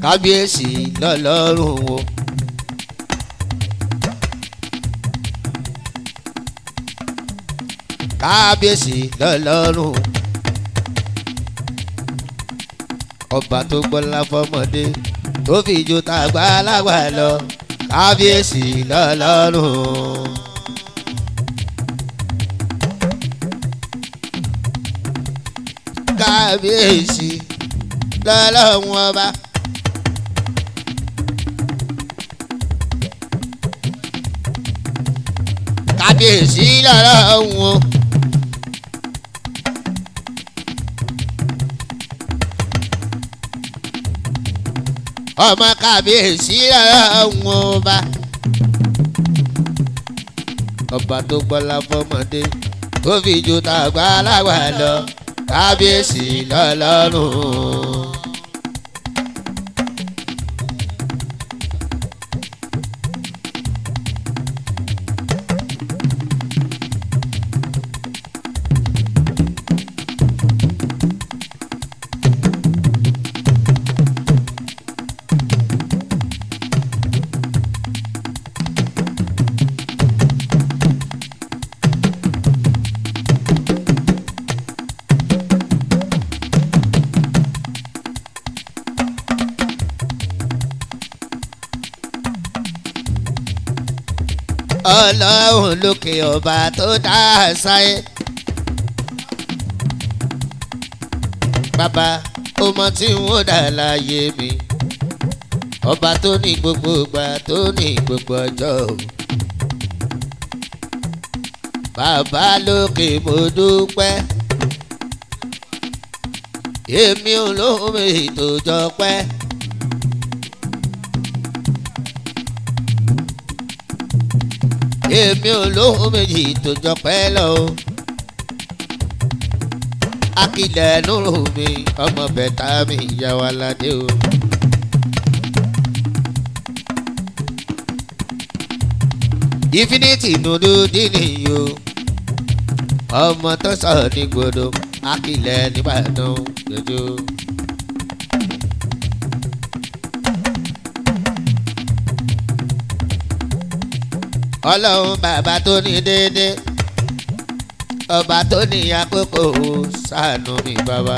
kábíyèsí lọ́lọ́run o. kábíyèsí lọ́lọ́run ọba tó gbọ́lá fọmọdé tó fi ju tàgbà lágbà lọ kábíyèsí lọ́lọ́run. kábíyèsí lọ́lọ́run ọba. kábíyèsí lọ́lọ́run o. ọmọ kábíyèsí lọ́lọ́run ọba. ọba tó gbọ́lá fọmọdé tó fi ju tàgbà lágbà lọ kábíyèsí lọ́lọ́run. ọlọ́run lókè ọba tó dá sáyé. bàbá ó mọ tí n ó dà láyé mi ọba tó ní gbogbo ìgbà tó ní gbogbo ọjọ́ o. bàbá lókè mo dúpẹ́ èmi ò lóhùn mi tó jọ pẹ́. èmi ò lóhùn méjì tó jọ pẹ́ lọ o. akilẹ̀ nùrù mi ọmọ bẹ̀tà mi ìyá wa ládé o. infinity nùdú dínì o. ọmọ tó sọ ní gbòdo akilẹ̀ nìbàdàn jọjọ. ọlọ́run bàbá tó ní déédé ọba tó ní àkókò ṣàánú mi bàbá.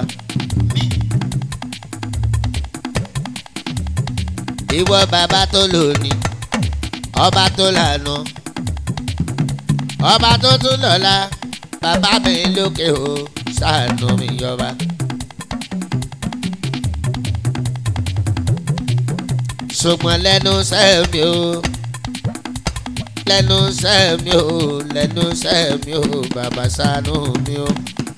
ìwọ bàbá tó lónìí ọba tó lànà ọba tó tún lọ́la bàbá mi lókè o ṣàánú mi yọba. ṣùgbọ́n lẹ́nu sẹ́mi o lẹ́nu sẹ́mi o lẹ́nu sẹ́mi o bàbá ṣàánú mi o.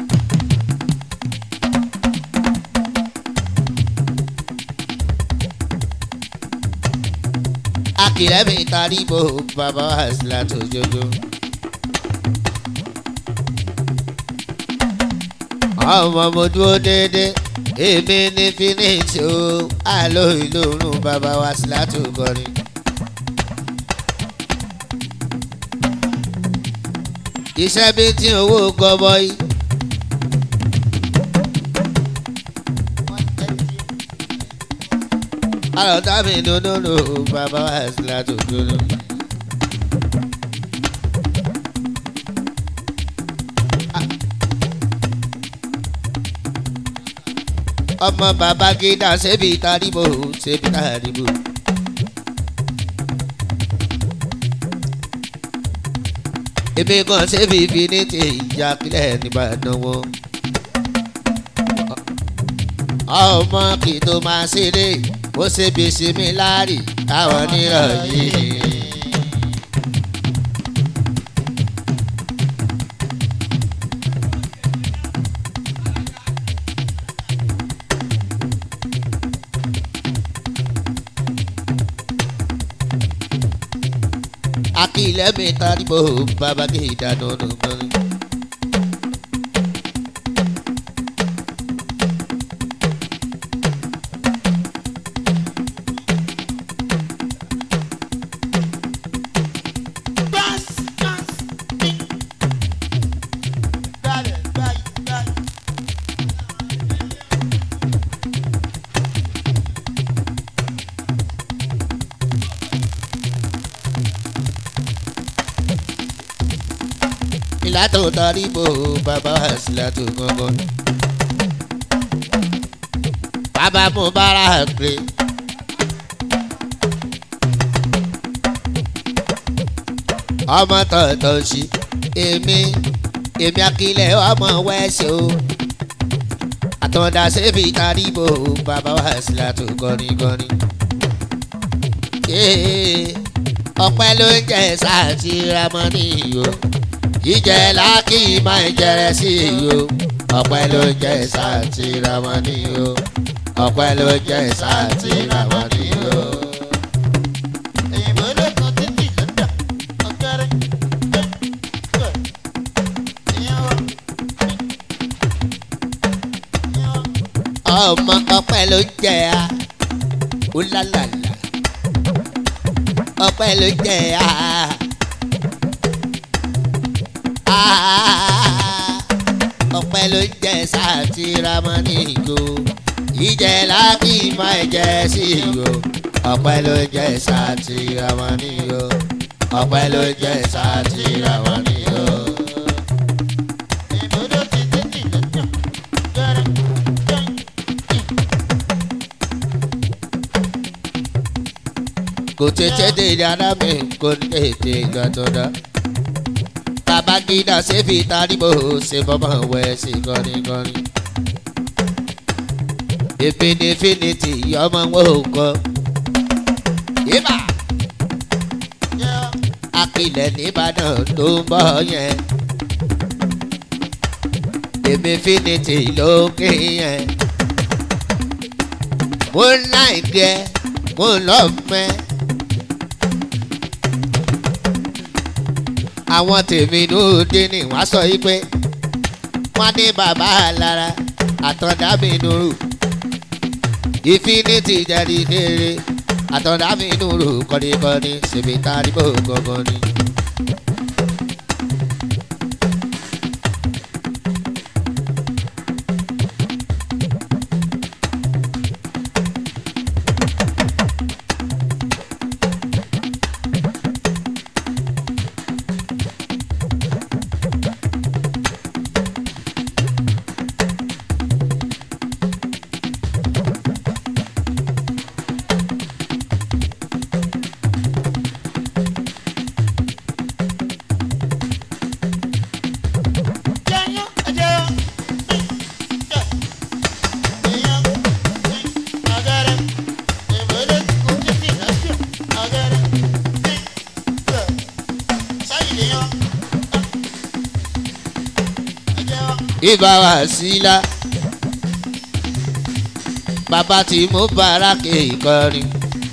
akìlẹ̀ mi tarí bo bàbá àṣìlá tó jojo. ọmọ mo dúró déédéé èmi ní fínísì o àlọ́ ìlú òórùn bàbá wa àṣìlá tó kọrin. iṣẹ́ bí tí owó gọbọi. àlọ́tà mi dúdúdú bàbá wa sílá tó dúdú. ọmọ bàbá gíga ṣébi taribo ṣébi taribo. èmi kan ṣe fífi ní ti ìjà kílẹ̀ nìbàdàn wọn. ọmọ kì í tó máa ṣeré bó ṣe bí sinmi láàrì táwọn nírọ̀yìn. akilẹ̀ mi taribo bàbá kì í dáná nùgbọ́n. tó tọ́rí bò bàbá Wàsílátù gangan. bàbá Mubarak gbé. ọmọ tọ̀tọ̀ sí èmi èmi akílẹ̀ ọmọ wẹ́ṣẹ̀ o àtọ̀dá sẹ́fì tàríbò bàbá Wàsílátù gọ́nigọ́ni. ọpẹ́ ló ń jẹ sáàtì ramọ́nì o jíjẹ lákì máa ń jẹrẹ sí i o ọpẹ́ ló ń jẹ sáàtì ramọ́nì o ọpẹ́ ló ń jẹ sáàtì ramọ́nì o. Èyìnbó ló kan títì lọ́dọ̀ ọ̀kẹ́rẹ́. Ìyẹn wà. ọmọ ọpẹ́ ló ń jẹ a ó lálàlà ọpẹ́ ló ń jẹ a ọpẹ́ ló ń jẹ sáàtì ramani ìgò ìjẹ láti má jẹ sí ìgò ọpẹ́ ló ń jẹ sáàtì ramani ìgò ọpẹ́ ló ń jẹ sáàtì ramani ìgò. Èyìnbó ló ti títì lọ́dọ̀ ọ̀kẹ́rẹ́. kò tètè dé dáadáa mi kò tètè gbàtọ̀dá. Babangida ṣe fi taribo ṣe bọ́mọ̀ wẹ̀ sí gọ́nigọ́ni. Infinity ọmọ wọn ò kọ́. Yébà akilẹ̀ nìbàdàn ló ń bọ̀ yẹn. Infinity ló ń ké yẹn. Mo ń láì gbẹ, mo ń lọ mẹ́. àwọn tèmi ló dé ní wá sọ yìí pé wọ́n ní bàbá lára àtọ̀dá mi nùrù Infinity jáde kéré àtọ̀dá mi nùrù kọ́nikọ́ni ṣèbí taribo gangan ni. ibà wá sílá bàbá tí mo bára ké ìkọrin.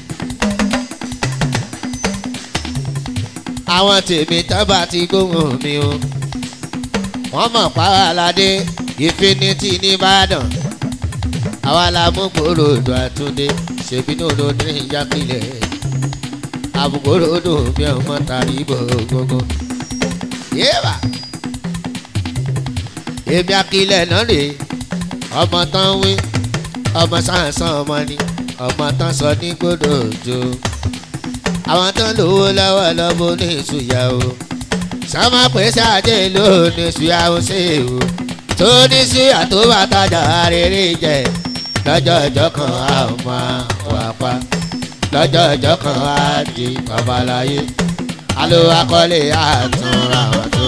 àwọn tèmi tábà ti gbóhùn mi o wọ́n mọ̀ pàwọ́ládé Infinity nìbàdàn àwa la mú gbòòrò odò àtúndé ṣèbí ní olóde ìjákulẹ̀ àbùkòrò odò mi ò mọ̀ tàbí bò gbogbo. yéèbà èmi akilẹ̀ náà rè ọmọ tán wí ọmọ sàǹsàn ọmọ ni ọmọ tán sọ ní gbọdọ̀ òjò àwọn tán lówó lọ́wọ́ lọ́bọ̀ ní ìṣúyà o sọmọ pèsè àjẹ ló ní ìṣúyà ó ṣe o tó ní ṣúyà tó bá tajà rere jẹ lọ́jọ́ ọjọ́ kan a ò máa wà pa lọ́jọ́ ọjọ́ kan a di babaláyé alo akọ́lé àtúnra wọn tó.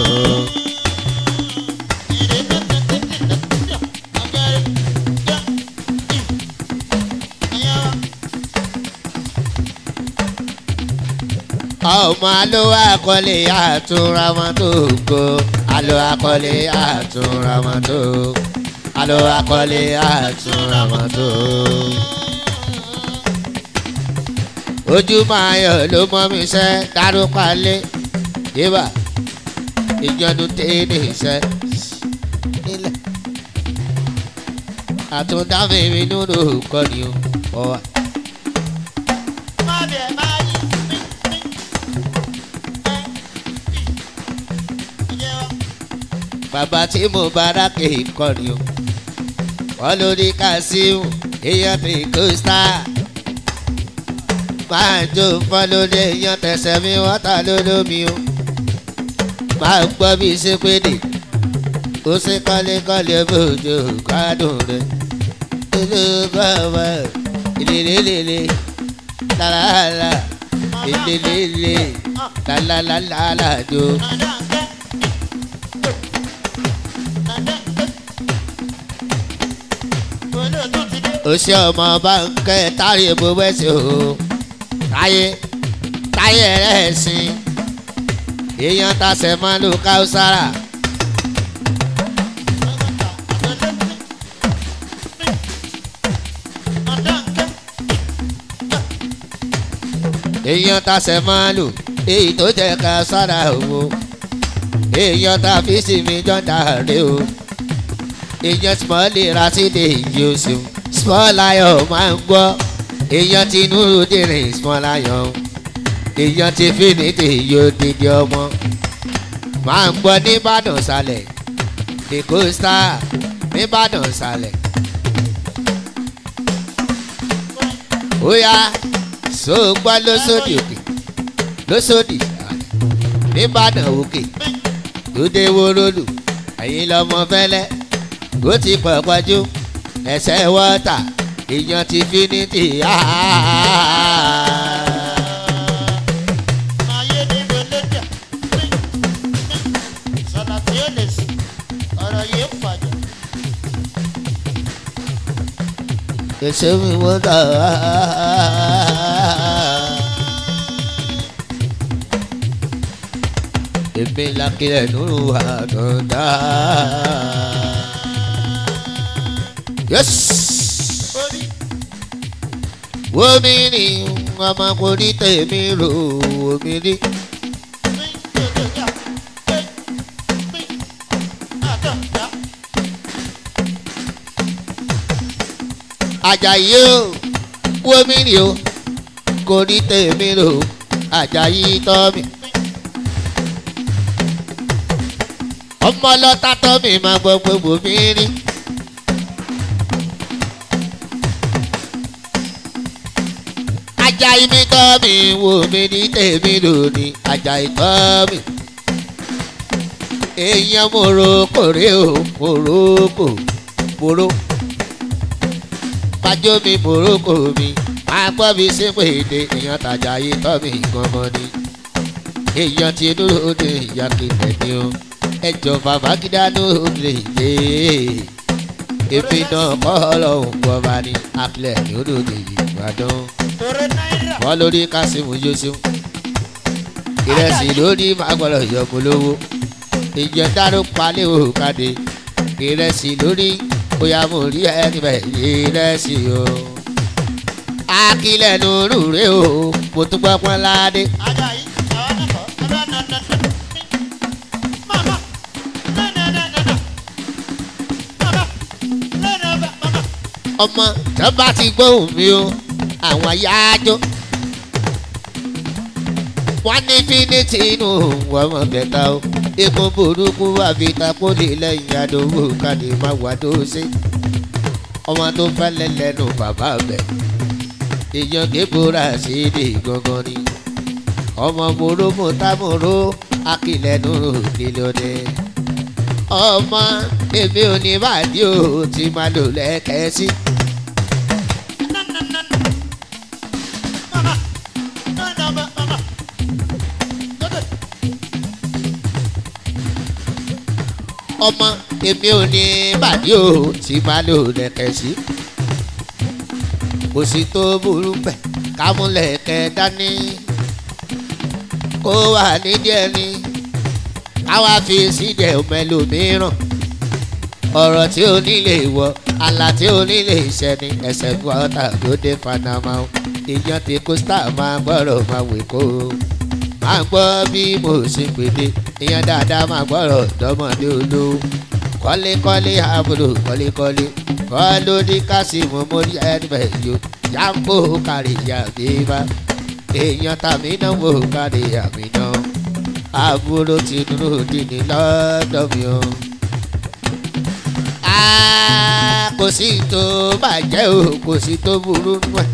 ọmọ alo akọ́lé àtúnra wọn tó go alo akọ́lé àtúnra wọn tó alo akọ́lé àtúnra wọn tó. ojú máa yọ ló mọ mi sẹ́ dárúkọ alẹ́ yébà ìjọdún tẹ́lẹ̀ sẹ́ nílẹ̀ àtúndámi mi nínú kọ́ni o ọ̀wà. bàbá tí mo bára ké kọ́ni o wọ́n lórí Kazeem èèyàn tí kò sá máa jó fọ́n lórí èèyàn tẹ̀sẹ̀ mi wọ́n ta lólómi o máa gbọ́ bí ṣe péde ó ṣe kọ́lékọ́lé bójú gbádùn rẹ̀ ìlú bàbá ìlélélélé lálàlà ìlélélé lálàlálàjò. òṣì ọmọ báńkẹ́ táyé bó wẹ́sẹ̀ o táyé táyé rẹ̀ sìn èèyàn tasẹ̀ máa lò káwùsára. èèyàn tasẹ̀ máa lò èyí tó jẹ́ káwùsára o èèyàn ta fi sí mi jọ́dá rè o èèyàn small ra sí de yìí o ṣeun small lion máa ń gbọ́ èèyàn ti núrú dìrín small lion èèyàn ti finiti yóò dìde ọmọ máa ń gbọ́ nìbàdàn sálẹ̀ the coaster nìbàdàn sálẹ̀ ó yá so gbọ́ lóṣòdì òkè lóṣòdì nìbàdàn òkè lóde wórólù ẹ̀yin lọ́mọ fẹ́lẹ́ ó ti pọ̀ pọ̀jù ẹsẹ̀ wọ́tà èèyàn ti finiti ẹsẹ̀ mi wọ́tà. èmi làkìlẹ̀ nínú àdọ̀dá. Yes. Omi ni ọmọkùnrin tèmi rò omi rí. Àjàyí o, omi ni o, kò ní tèmi rò Àjàyí tọ́ mi. Ọmọ ọlọ́ta tọ́ mi máa gbọ́ gbogbo mi rí. Àjàyí mi tọ́ mi wò mí ní tèmi lónìí Àjàyí tọ́ mi. èèyàn moroko rè o moroko moro pàjọ mi moroko mi máa gbọ́ mi sí pé èdè èèyàn tàjàyí tọ́ mi gangan ni èèyàn ti dúró de ìyá kìlẹ̀ ni o ẹjọ́ bàbá kídá dúró de ìdè èmi náà kọ́ ọlọ́run gbọ́ bá ní apilẹ̀ ní odò de ìgbàdàn wọ́n lórí kásìmù yóṣùn ìrẹsì lórí máa gbọ́dọ̀ yọkùn lówó ìjẹ dáró palẹ̀ òkàdé ìrẹsì lórí bóyá mo rí ẹni bẹ̀ ìrẹsì o. akílẹ̀ nùrù rè o mo tún gbọ́ pọ́n ládé. ọmọ tó bá ti gbóhùn mi o àwọn yáájó wọ́n ní fínítì inú wọn mọ̀ bẹ́ta o ikun burúkú àfitá pólì lẹ́yìn àdówó kàdé má wà tó ṣe ọmọ tó fẹ́lẹ́ lẹ́nu bàbá bẹ̀ èèyàn kébùrà sí èdè gangan ni ọmọ mòró mòtámòró akílẹ̀nu nílòdì ọmọ èmi ò ní bàdí o ti máa lò lẹ́kẹ̀ẹ́ sí. ọmọ èmi ò ní bàdí o tí máa lò lẹ̀kẹ̀ sí. kò sí tó burú bẹ̀ kámúlẹ̀kẹ̀ dání kó wà nídìí ẹni káwá fi sídẹ̀ mẹ́lòmíràn ọ̀rọ̀ tí ó nílé wọ àlà tí ó nílé ìṣẹ́ni ẹsẹ̀ gbọ́ta ló dé panama ìyàn tí costa máa gbọ́rọ̀ máa wè kó máa gbọ́ bí mo ṣe pèdè ìyẹn dáadáa máa gbọ́rọ̀ dọ́mọdé olówó kọ́lékọ́lé àbúrò kọ́lékọ́lé kọ́lódé kásìmù mórí ẹnìbẹ̀ yó yàgò kárí yàgbéba èèyàn tàmí náà wò kárí àmì náà àbúrò ti dúró dìní lọ́dọ̀ mi o. kò sí tó bàjẹ́ o kò sí tó burú nù ẹ̀.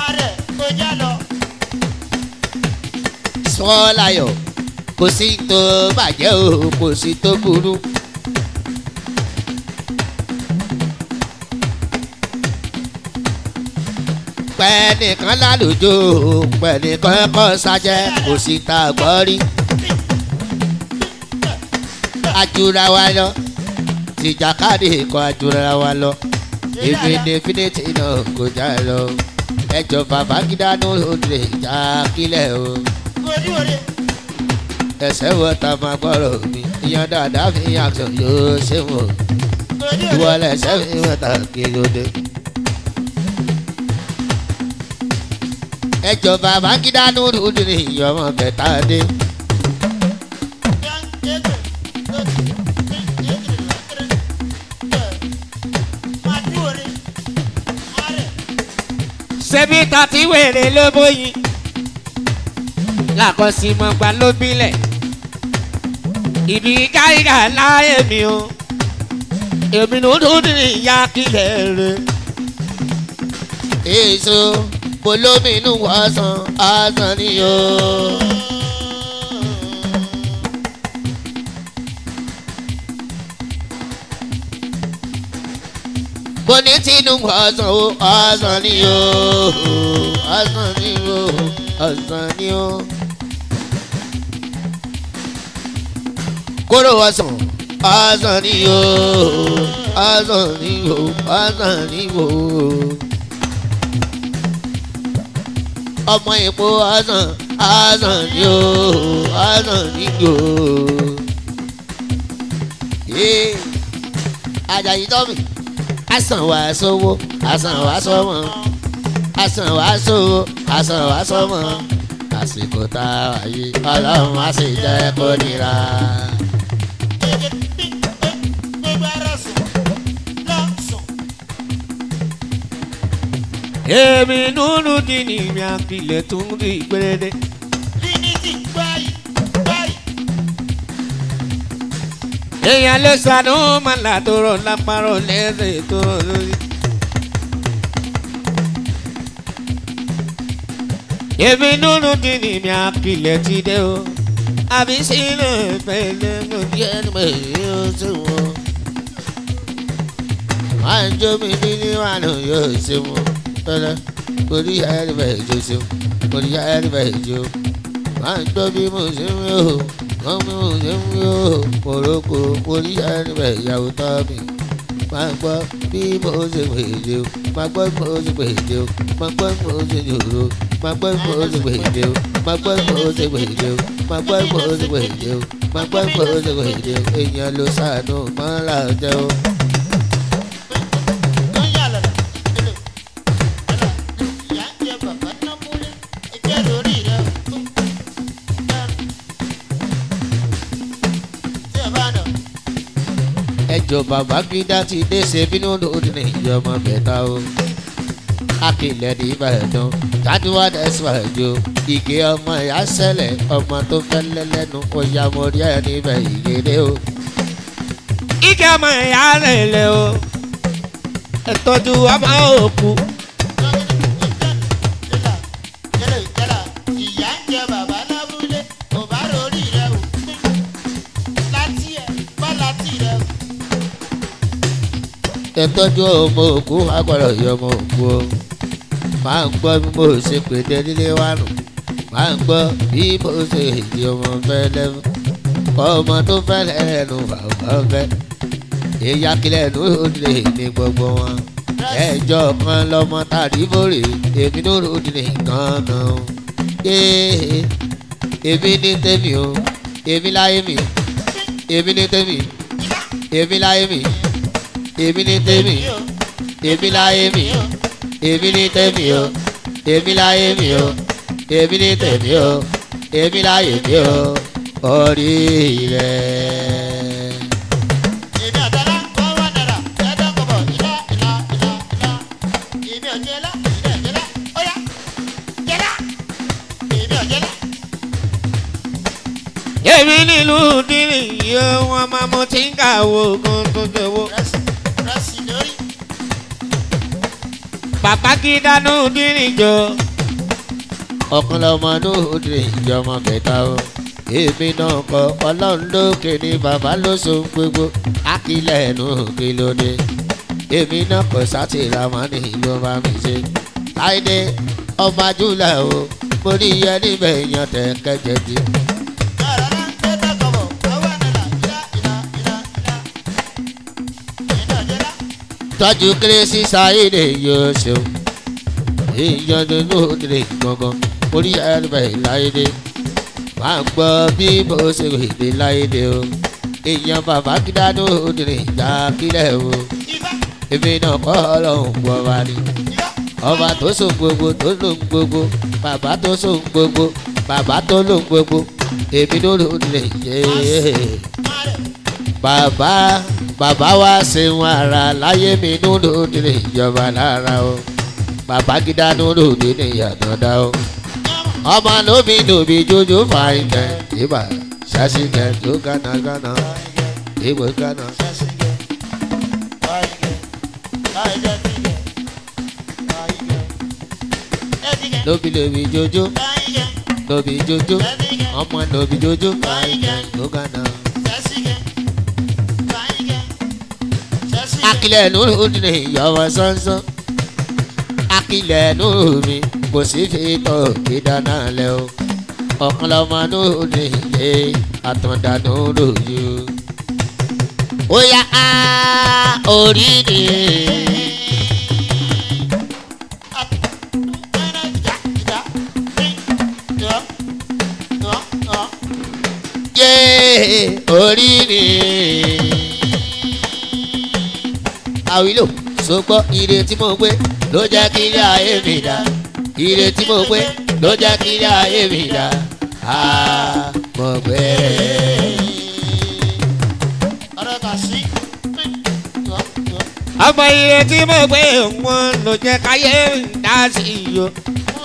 Ààrẹ kọjá lọ. sọ́láyọ̀ kò sí tó bàjẹ́ o kò sí tó burú. pẹ̀nìkan lálùjọ pẹ̀nìkan kọ́ sájẹ́ kò sí tá a gbọ́ rí. ajura wa lọ tìjàkadì kọ ajura wa lọ èmi definite náà kò já lọ ẹjọ bàbá gídánù lè já kílẹ̀ o Orí òde. ẹsẹ̀ wọ ta máa gbọ́rọ̀ mi ìyẹn dáadáa fi yàtọ̀ yóò ṣe wọ̀ Orí ìwọ òde. lẹsẹ̀ fi wọ́n ta kí ló dé. ẹjọ bàbá gídánù lè ìyọmọ bẹ̀tà dé ṣebí tàtí wèrè ló bóyin làkọsímọ̀gbà ló bílẹ̀ ìbí káyíká láyé mi o èmi ló dún ní ìyá kílẹ̀ rẹ̀. èso polómìnú ọsàn ọsàn ni o. mo ní tinubu ọsàn o ọsàn ni o ọsàn ni o ọsàn ni o. kóró ọsàn ọsàn ni o ọsàn ni o ọsàn ni o. ọmọ èpo ọsàn ọsàn ni o ọsàn ni o. Ee, Àjàyí tọ́mì asan wa sówó asan wa sọmọ asan wa sówó asan wa sọmọ àsìkò tá a wà yìí ọlọ́run á sì jẹ́ kó nira. èmi nínú dìní mi àkìlẹ̀ tó ń rí gbèrèdè. èèyàn lè sànú màlá tó rọ lápárọ̀ lẹ́sẹ̀ tó rọ lórí. èmi nínú dìní mi àkìlẹ̀ ti dé o àbí sílẹ̀ pẹ̀lẹ́ ló díẹ̀ ní mo yí ó sì wọ́n. wọ́n á jó mi ní níwájú yóò ṣe wọ́n. tọ́lá orí ẹni bẹ́ẹ̀ jó ṣe wọ́n orí ẹni bẹ́ẹ̀ jó. wọ́n á gbọ́ bí mo ṣe ń yó wọ́n bí mo ṣe ń yó morocco orí ẹni bẹ́ẹ̀ yàwó tọ́ mi. máa gbọ́ bí mo ṣe pèjì o máa gbọ́ bí mo ṣe pèjì o máa gbọ́ bí mo ṣe jòrò máa gbọ́ bí mo ṣe pèjì o máa gbọ́ bí mo ṣe pèjì o máa gbọ́ bí mo ṣe pèjì o máa gbọ́ bí mo ṣe pèjì o èèyàn ló ṣàánú mọ́ra jẹ́ o. ẹjọ bàbá gídá ti dé ṣe bínú lòdì ní ìjọba bẹta o akilẹ̀ ní ìbàdàn tàdúrà ẹ̀sùn àjò ìgé ọmọ ìyá sẹ́lẹ̀ ọmọ tó fẹ́lẹ́ lẹ́nu ọ̀yà mọ̀rí ẹ̀ níbẹ̀ ìgédé o. ike ọmọ ìyá rẹ̀ lẹ̀ o ẹ̀tọ́jú ọmọ òkú. ẹtọ́jú ọmọ òkú agbọ̀dọ̀ yọ ọmọ òkú o máa ń gbọ́ bí mo ṣe pèdé nílé wa nù máa ń gbọ́ bí mo ṣe èdè ọmọ fẹ́lẹ́ ọmọ tó fẹ́lẹ́ ẹnu bàbá fẹ́ èyí akílẹ̀ ẹnu òdìlé ní gbogbo wọn ẹjọ́ kan lọ́mọ tàbí bòrè èmi ló ròdìlé gan-an ee èmi ní tèmi o èmi láyé mi èmi ní tèmi èmi láyé mi èmi ní tèmi èmi láyé mi èmi ní tèmi o èmi láyé mi o èmi ní tèmi o èmi láyé mi o orí rẹ̀. èmi nílùú dínì yìí wọn máa mọ tí ń kà wò kó tó tó wò. bàbá kí dánú dínìjọ. ọkàn lọmọ lóde ìjọmọ kẹta o èmi náà kọ ọlọ́run lókè ní bàbá ló so gbogbo akílẹ̀ ẹnu kí ló dé èmi náà kọ sátìrà máa ní ìlú ọba mi ṣe láìdé ọba júlà o mo ní iye níbẹ̀ èèyàn tẹ̀ kẹjẹ di. tọ́jú kérésì sáyédè yóò ṣeun èèyàn nínú òdìrè gbọ̀ngàn orí ẹ̀rẹ̀ láyédè máa ń gbọ́ bí mo ṣe rèé láyédè o èèyàn bàbá kídánù òdìrè ìjà kílẹ̀ o èmi náà kọ́ ọlọ́run gbọ́ wa ni ọba tó so gbogbo tó lò ń gbogbo bàbá tó so ń gbogbo bàbá tó lò ń gbogbo èmi ló lò ń lè yé bàbá bàbá wa ṣeun ara láyé mi ló lò ń lè jọba lára o bàbá gíga ló lò ní ìyàtọ̀ dá o ọmọ lóbi lóbi jójó fàáyín kẹ ìbà ṣáṣí kẹ tó gánà gánà ìwé gánà. lóbi lóbi jójó lóbi jójó ọmọ lóbi jójó fàáyín kẹ tó gánà. akilẹ̀ nùrù ní ìyọ̀wọ̀ sánsán akilẹ̀ nùrù mi kò sí fi tọ́ ìdáná lẹ o ọ̀kan lọ́mọ nùrù ní ilé àtọ̀dá nùrù yìí ó yá á orí ni. yé orí ni. àwílò sọgbọ́ ire tí mo gbé ló jẹ́ kí ilé ayé mi dá ire tí mo gbé ló jẹ́ kí ilé ayé mi dá a mo gbé. ọmọ ire tí mo gbé wọn ló jẹ́ káyé dá sí i o.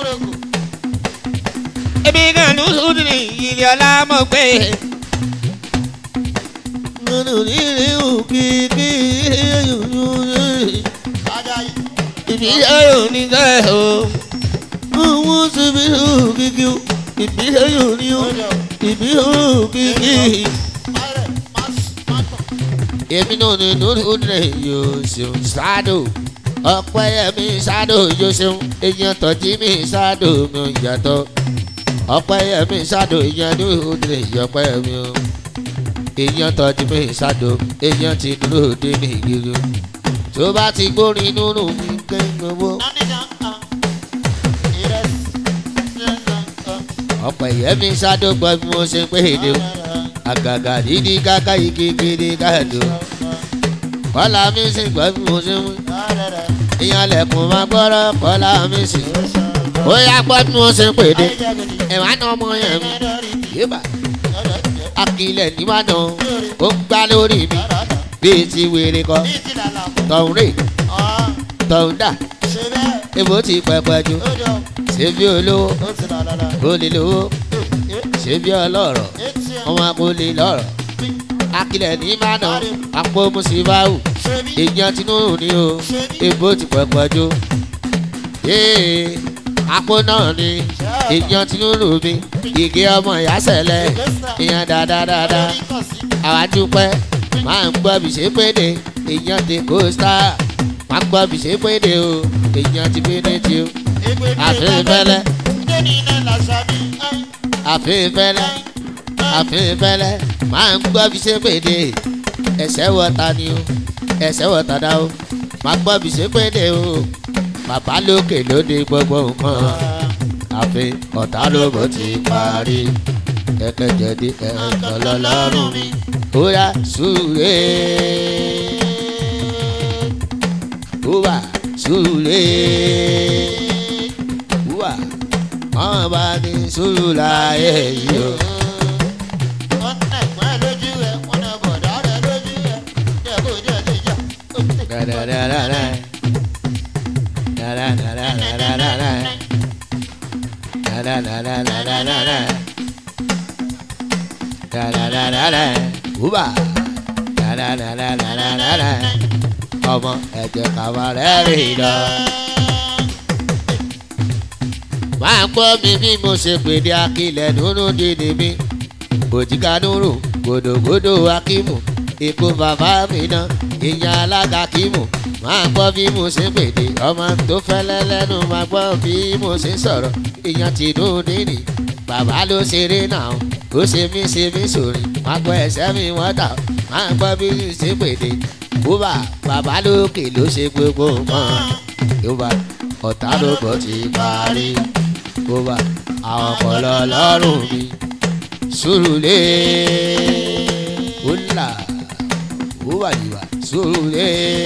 èmi náà ló sùn ní ilé ọlá mo gbé. nínú rírì òkìkí ìbílẹ̀ yóò ní sẹ́ o. àwọn síbi òkìkí ìbílẹ̀ yóò ní o ìbílẹ̀ òkìkí. èmi náà ní lórí òdìrẹ yóò ṣeun ṣáàdò ọpẹ yẹmi ṣáàdò yóò ṣeun èèyàn tọjí mi ṣáàdò mi ò yàtọ̀ ọpẹ yẹmi ṣáàdò èèyàn ní òdìrẹ yọpẹ mi o èèyàn tọjú mi ṣáàdò èèyàn ti dúró dé ní ìgbìlú tó bá ti gbórin nínú mi gbẹ́ngbẹ́wó ọpẹ yẹmi ṣáàdò gbọ́ bí mo ṣe ń pè é dé o àgàgà dídí káká igi gidi káàdó kọ́lá mi sì gbọ́ bí mo ṣe ń wí ìyàn lẹ̀kùn máa gbọ́rọ̀ kọ́lá mi sì ó yá gbọ́ bí mo ṣe ń pèdè ẹ̀wá náà ọmọ yẹn mi yébà akilẹ̀ níwájú ó ń gbá lórí mi bíi ti wèrè kọ tọ̀hún rè tọ̀hún dà èbó ti pẹpẹ ju ṣé bí olówó ó lè lówó ṣé bí ọlọ́rọ̀ ọmọ akólé lọ́rọ̀ akilẹ̀ ní mánà àpò musibawu èèyàn tinubu ni o èbó ti pẹpẹ ju yéé àpò náà ni èèyàn tinubu mi igi ọmọ ìyá sẹlẹ èèyàn dáadáa àwa dúpẹ́ máa ń gbọ́ bí ṣe péde èèyàn ti kó star máa ń gbọ́ bí ṣe péde o èèyàn ti péde tí o àfihàn fẹ́lẹ́ àfihàn fẹ́lẹ́ àfihàn fẹ́lẹ́ máa ń gbọ́ bí ṣe péde ẹsẹ̀ wọ̀ta ni o ẹsẹ̀ wọ̀ta dá o máa gbọ́ bí ṣe péde o bàbá lókè lóde gbogbo nǹkan àfi ọ̀tá ló bó ti parí ẹ̀kẹ́jẹ̀dí ẹ̀kọ́ lọ́lọ́rùn mi ó yá súre wúwà súre wúwà wọ́n bá ní sùúrù láyé yìí o. Da-da-da-da-da. Da-da-da-da-da-da-da. Da-da-da-da-da-da-da. Da-da-da-da-da. Wúbà. Da-da-da-da-da-da-da. ọmọ ẹ̀jẹ̀ kàwá rẹ̀ rìn lọ. máa gbọ́ mi bí mo ṣe pèdé akilẹ̀ nínú dídì mi òjìká nùrù gòdògòdò akímù èkó bàbá mi náà ìyá alága kímù máa gbọ́ bí mo ṣe pèdé ọmọ tó fẹ́lẹ́ lẹ́nu máa gbọ́ bí mo ṣe sọ̀rọ̀ ìyá tìǹbù nínì bàbá ló ṣeré náà ó ṣe mí ṣe mí sòrì máa gbọ́ ẹsẹ̀ mi wọ́n tà máa gbọ́ bí mo ṣe pèdé bùbá bàbá lókè ló ṣe gbogbo nǹkan yorùbá ọ̀tá ló gbọ́ ti parí bùbá àwọn ọpọlọ lọ́rùn mi sùrùlé wúlà wúwàyíwà sùrùlé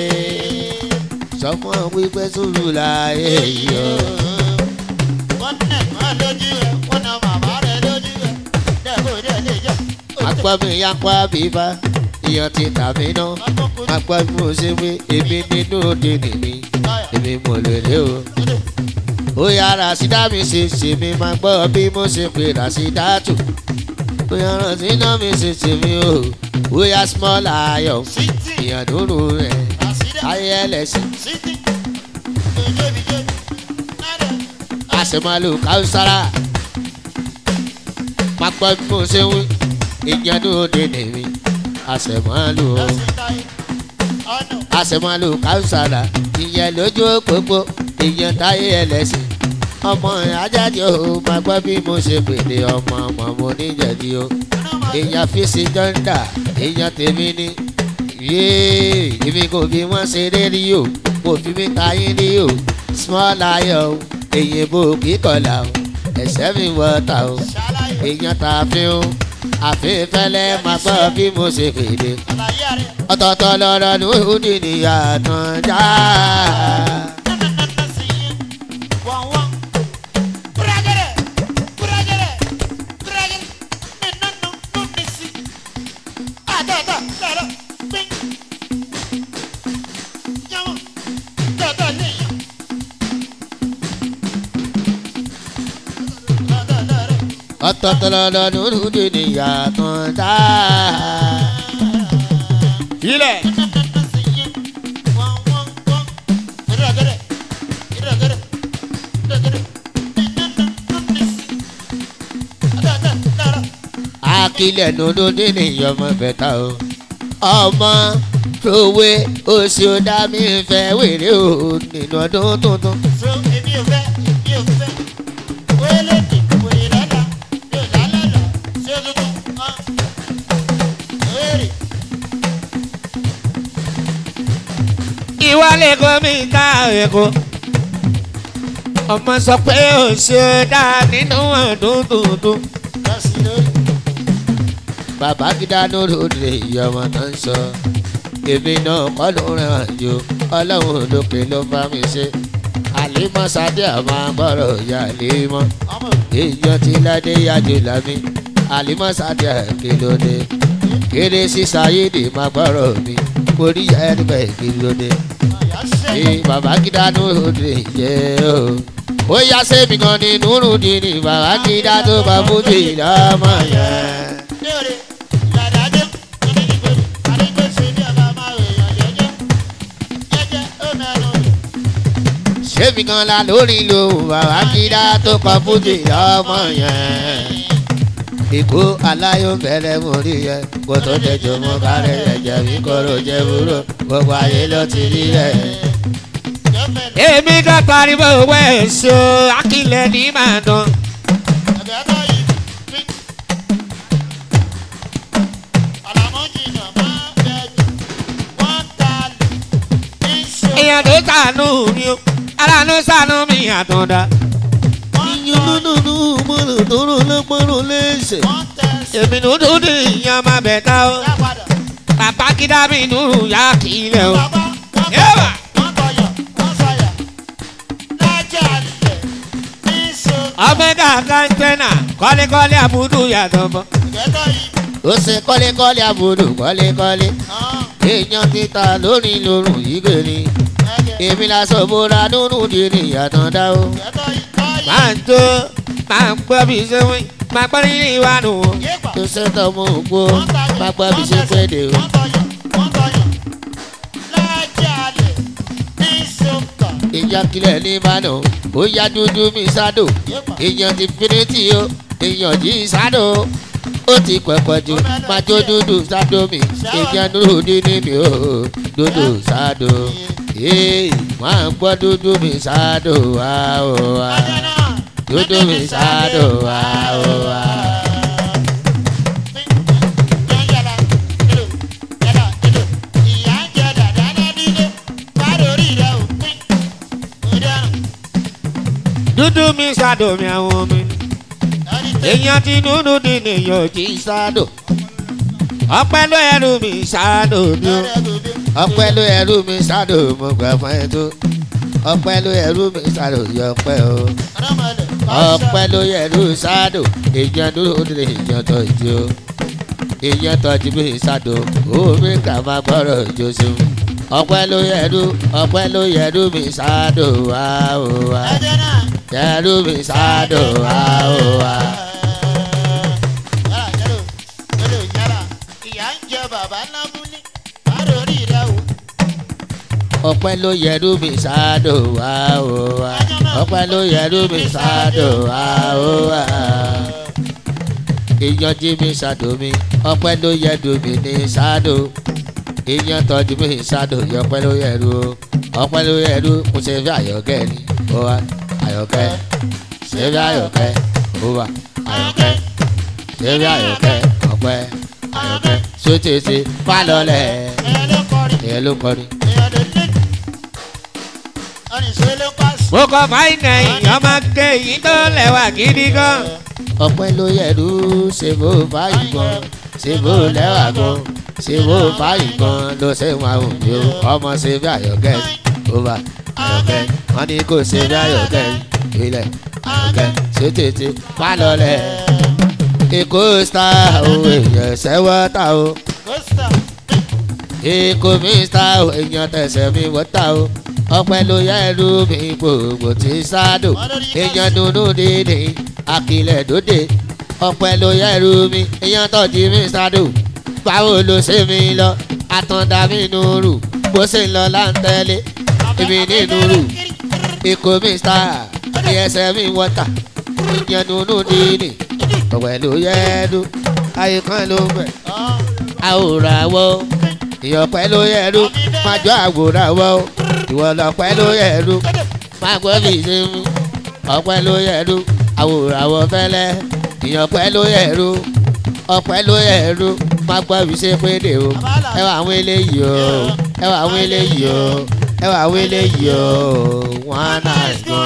sọmọ wípé sùrù láyé yìí o. wọ́n nẹ̀ mọ́ lójú ẹ̀ wọ́n nà màmá rẹ̀ lójú ẹ̀ dẹ́gbò dẹ́ lè jẹ́. àpọ̀ mi yá pa bíbá ìyàn ti tà mí ná àpọ̀ mi ò ṣe pé èmi nínú òde nìmi èmi mò lè lé o. ó yá ràṣídá mi ṣe ṣe mi máa gbọ́ bí mo ṣe pé ràṣídá tù. ó yá ràṣídá mi ṣe ṣe mi o. ó yá small ayọ̀ Sítì ìyàn dúró rẹ̀ àṣírí ayé ẹlẹ́sìn. sítì jòjòbi jòjò nádẹ̀ àṣemọ́lù káwùsára pápá bí mo ṣe wí ìjẹ́nu òde nìmi àṣemọ́lù o lọ́sìn táyé ọ̀nà àṣemọ́lù káwùsára ìyẹn lójú òpópó ìyẹn táyé ẹlẹ́sìn ọmọ ajáde o máa gbọ́ bí mo ṣe pèlè ọmọ ọmọ mo níjẹ̀dí o èèyàn fi sí jọ́ńdà èèyàn tèmi ní yéé èmi kò fi wọ́n ṣeré rí o kò fi mí tayín rí o small ayọ̀ o èyìn bò kíkọ̀là o ẹ̀sẹ̀ mi wọ́ta o ṣàlàyé èèyàn tà fi o àfẹ́fẹ́lẹ́ máa gbọ́ bí mo ṣe pèlè àlàyé rẹ̀ ọ̀tọ̀ọ̀tọ̀ lọ́rọ̀ ní òdì níyàtọ̀ já. nánà sí yín wọ́n wọ́n kúrẹ́gẹ́rẹ́ kúrẹ́gẹ́rẹ́ kúrẹ́gẹ́rẹ́ nínú nínú ní sí àtọ̀tọ̀ lọ́rọ̀ pín yàwọn tọ̀tọ̀ lè yàn tọ̀tọ̀ lọ́rọ̀ ọ̀tọ̀ọ̀tọ̀ lọ́rọ̀ ní òdì níyàtọ̀ já. ilẹ̀. nánà sí yín wọ́n wọ́n wọ́n kúrẹ́gẹ́rẹ́ kúrẹ́gẹ́rẹ́ kúrẹ́gẹ́rẹ́ nínú nínú ní sí àtọ̀tọ̀ lọ́rọ̀. akilẹ̀ nínú dínì ọmọ bẹ̀ta o. ọmọ tòwe oṣù dá mi fẹ́ wèrè o nínú ọdún tuntun. so èmi ò fẹ́ èmi ò fẹ́ wẹ́lẹ̀ ní wèrè lọ́la mi ò lálẹ́ lọ sí ojútùú hàn wẹ́rẹ̀ ìwà lẹ́kọ̀ọ́ mi ká ẹ̀kọ́. ọmọ sọ pé ó ṣe dá nínú ọdún tuntun. lọ́sí lórí bàbá gíga lóde ìyọmọ tó ń sọ. èmi náà kọ́ ló rìn àjò ọlọ́run lókè ló bá mi ṣe. àlímọ́ sadé àmọ́ bọ̀rọ̀ ìyá àlímọ́. ọmọ èèyàn ti ládé yájú lámì àlímọ́ sadé àkìlódé. kéré sísá yédè má gbọ́rọ̀ mi orí ẹni bẹ́ẹ̀ kìlódé. àyà ṣe Ee, bàbá gíga lóde yẹ o. ó yá sẹ́mi kan ní nùrùdí ni bàbá gíga tó bá fújì lọ́mọ yẹn. lórí ìyàdájọ́ onídìgbòdì àdégbèsè ní ọba máa rè èèyàn jẹ́jẹ́ jẹ́jẹ́ ó mẹ́nu sẹ́mi kan la lórí lo bàbá gíga tó kọ fújì lọ́mọ yẹn. Èkó aláyọ̀ bẹ̀rẹ̀ mú rí yẹ kó tó tẹ̀jọ́ mọ́ kárẹ̀ ẹ̀jẹ̀ mi kọ́rọ̀ jẹ́ wúrò gbogbo ayé ló ti rí rẹ̀. gọ́ọ̀mẹ̀ntì èmi ká pariwo wẹ̀ ṣo akílẹ̀ ní màá dán. àgbẹ̀tọ̀ yìí fi àlàmọ́jìnà máa bẹ̀jù wọ́n ta lù ní ṣe èèyàn tó sànú mi o aláàánú sànú mi àtúndà. wọ́n ta lù Yúnúnúnú mọ́rùn tó rò lọ́pọ̀rọ̀ léṣe. wọ́n tẹ̀ sí èmi ló dún ní ìyá máa bẹ̀ tá o. lápadà. bàbá kídá mi nùrù yá kílẹ̀ o. Bàbá wọ́n Yẹ́wà. wọ́n tọyọ̀ wọ́n sọyà lájà lẹ̀ ní so ọmọdé àkáńtẹ́nà kọ́lékọ́lé àbúdú yàtọ̀ mọ́. ìgbẹ́tọ̀ yìí Ó ṣe kọ́lékọ́lé àbúrò kọ́lékọ́lé. hàn Èèyàn ti ta lórí lórùn yìí gbèrè. ẹ̀jẹ̀ Èmi la sọ bóra nínú dìrì ìyàtọ̀ dá o. ìgbẹ́tọ̀ yìí tọ́yì máa ń tó máa ń gbọ́ bí ṣe wí máa pẹ́ nínú ìwà nù. yéèpà Tó ṣètò mú ògbó wọ́n tayọ̀ pápá bí ṣe pé dè o. wọ́n tọyọ̀ wọ́n tọyọ̀ lájà lẹ̀ ní so kàn Ìjà kílẹ̀ ní Ìbàdàn. ó yá dúdú mi sádò èèyàn ti finiti o èèyàn jí sádò ó ti pẹ̀pẹ̀ jù máa jó dúdú sádò mi èèyàn dúró dídí mi o dúdú sádò ee máa ń gbọ́ dúdú mi sádò wá o wá dúdú mi sádò wá o wá. dúdú mi ṣàdó mi àwọn mi èèyàn ti dúdú di nìyàn jí sádò ọpẹ́ ló ẹrù mi ṣàdó mi o ọpẹ́ ló ẹrú mi sádò mo gbà fún ẹ tó ọpẹ́ ló ẹrú mi sádò yọ ọpẹ́ o ọpẹ́ ló ẹrú sádò èèyàn dúró nílé èèyàn tọ́jú o èèyàn tọ́jú mi sádò omi kà máa gbọ́rọ̀ jọ́sí ọpẹ́ ló ẹrú ọpẹ́ ló ẹrú mi sádò wá o wá ẹrú mi sádò wá o wá. ọpẹ́ ló yẹrú mi sádò wá o wá ọpẹ́ ló yẹrú mi sádò wá o wá èèyàn jí mi sádò mi ọpẹ́ ló yẹrú mi ní sádò èèyàn tọ́jú mi sádò ọpẹ́ ló yẹrú o ọpẹ́ ló yẹrú mo ṣe fi àyọ̀kẹ́ ni ó wá àyọ̀kẹ́ ṣe fi àyọ̀kẹ́ ó wá àyọ̀kẹ́ ṣe fi àyọ̀kẹ́ ọpẹ́ àyọ̀kẹ́ sótètè pálọ̀lẹ̀ ẹ̀ ló kọrin. mo kọ fáìnà èèyàn máa ké èyí tó lẹ́wà gidi gan. ọpẹ́ ló yẹ̀rú ṣe bó báyìí gan ṣe bó lẹ́wà gan ṣe bó báyìí gan ló ṣe wọn àwọn òbí o ọmọ ṣe bí àyọ̀kẹ́ ó bá àyọ̀kẹ́ wọn ní kò ṣe bí àyọ̀kẹ́ ilẹ̀ àyọ̀kẹ́ ṣe tètè má lọlẹ̀ èkó star o èèyàn ṣẹ́wọ́ ta o èkó mi star o èèyàn tẹ̀sẹ̀ mi wọ́ ta o ọpẹ́ ló yẹ̀rú mi gbogbo tí sádò èèyàn dúdú dídì àkìlẹ̀ dòde ọpẹ́ ló yẹ̀rù mi èèyàn tọ́jú mi sádò báwo ló ṣe mi lọ àtàndá mi nùrù bó ṣe ń lọ láǹtẹ̀lé èmi ní nùrù ikú mi star ẹsẹ̀ mi wọ́tà èèyàn dúdú dídì ọpẹ́ ló yẹ̀rù ayé kan ló bẹ̀ àwòrán wọ ìyọ̀pẹ́ ló yẹ̀rù májọ àwòrán wọ ìwọ lọpẹ́ ló yẹ̀rù máa gbọ́ bí ṣe mú ọpẹ́ ló yẹ̀rù àwòrán àwọ̀ fẹ́lẹ́ ìyọ̀pẹ́ ló yẹ̀rù ọpẹ́ ló yẹ̀rù máa gbọ́ bí ṣe péde o ẹ wà àwọn eléyìí o ẹ wà àwọn eléyìí o ẹ wà àwọn eléyìí o wọ́n á náà gan.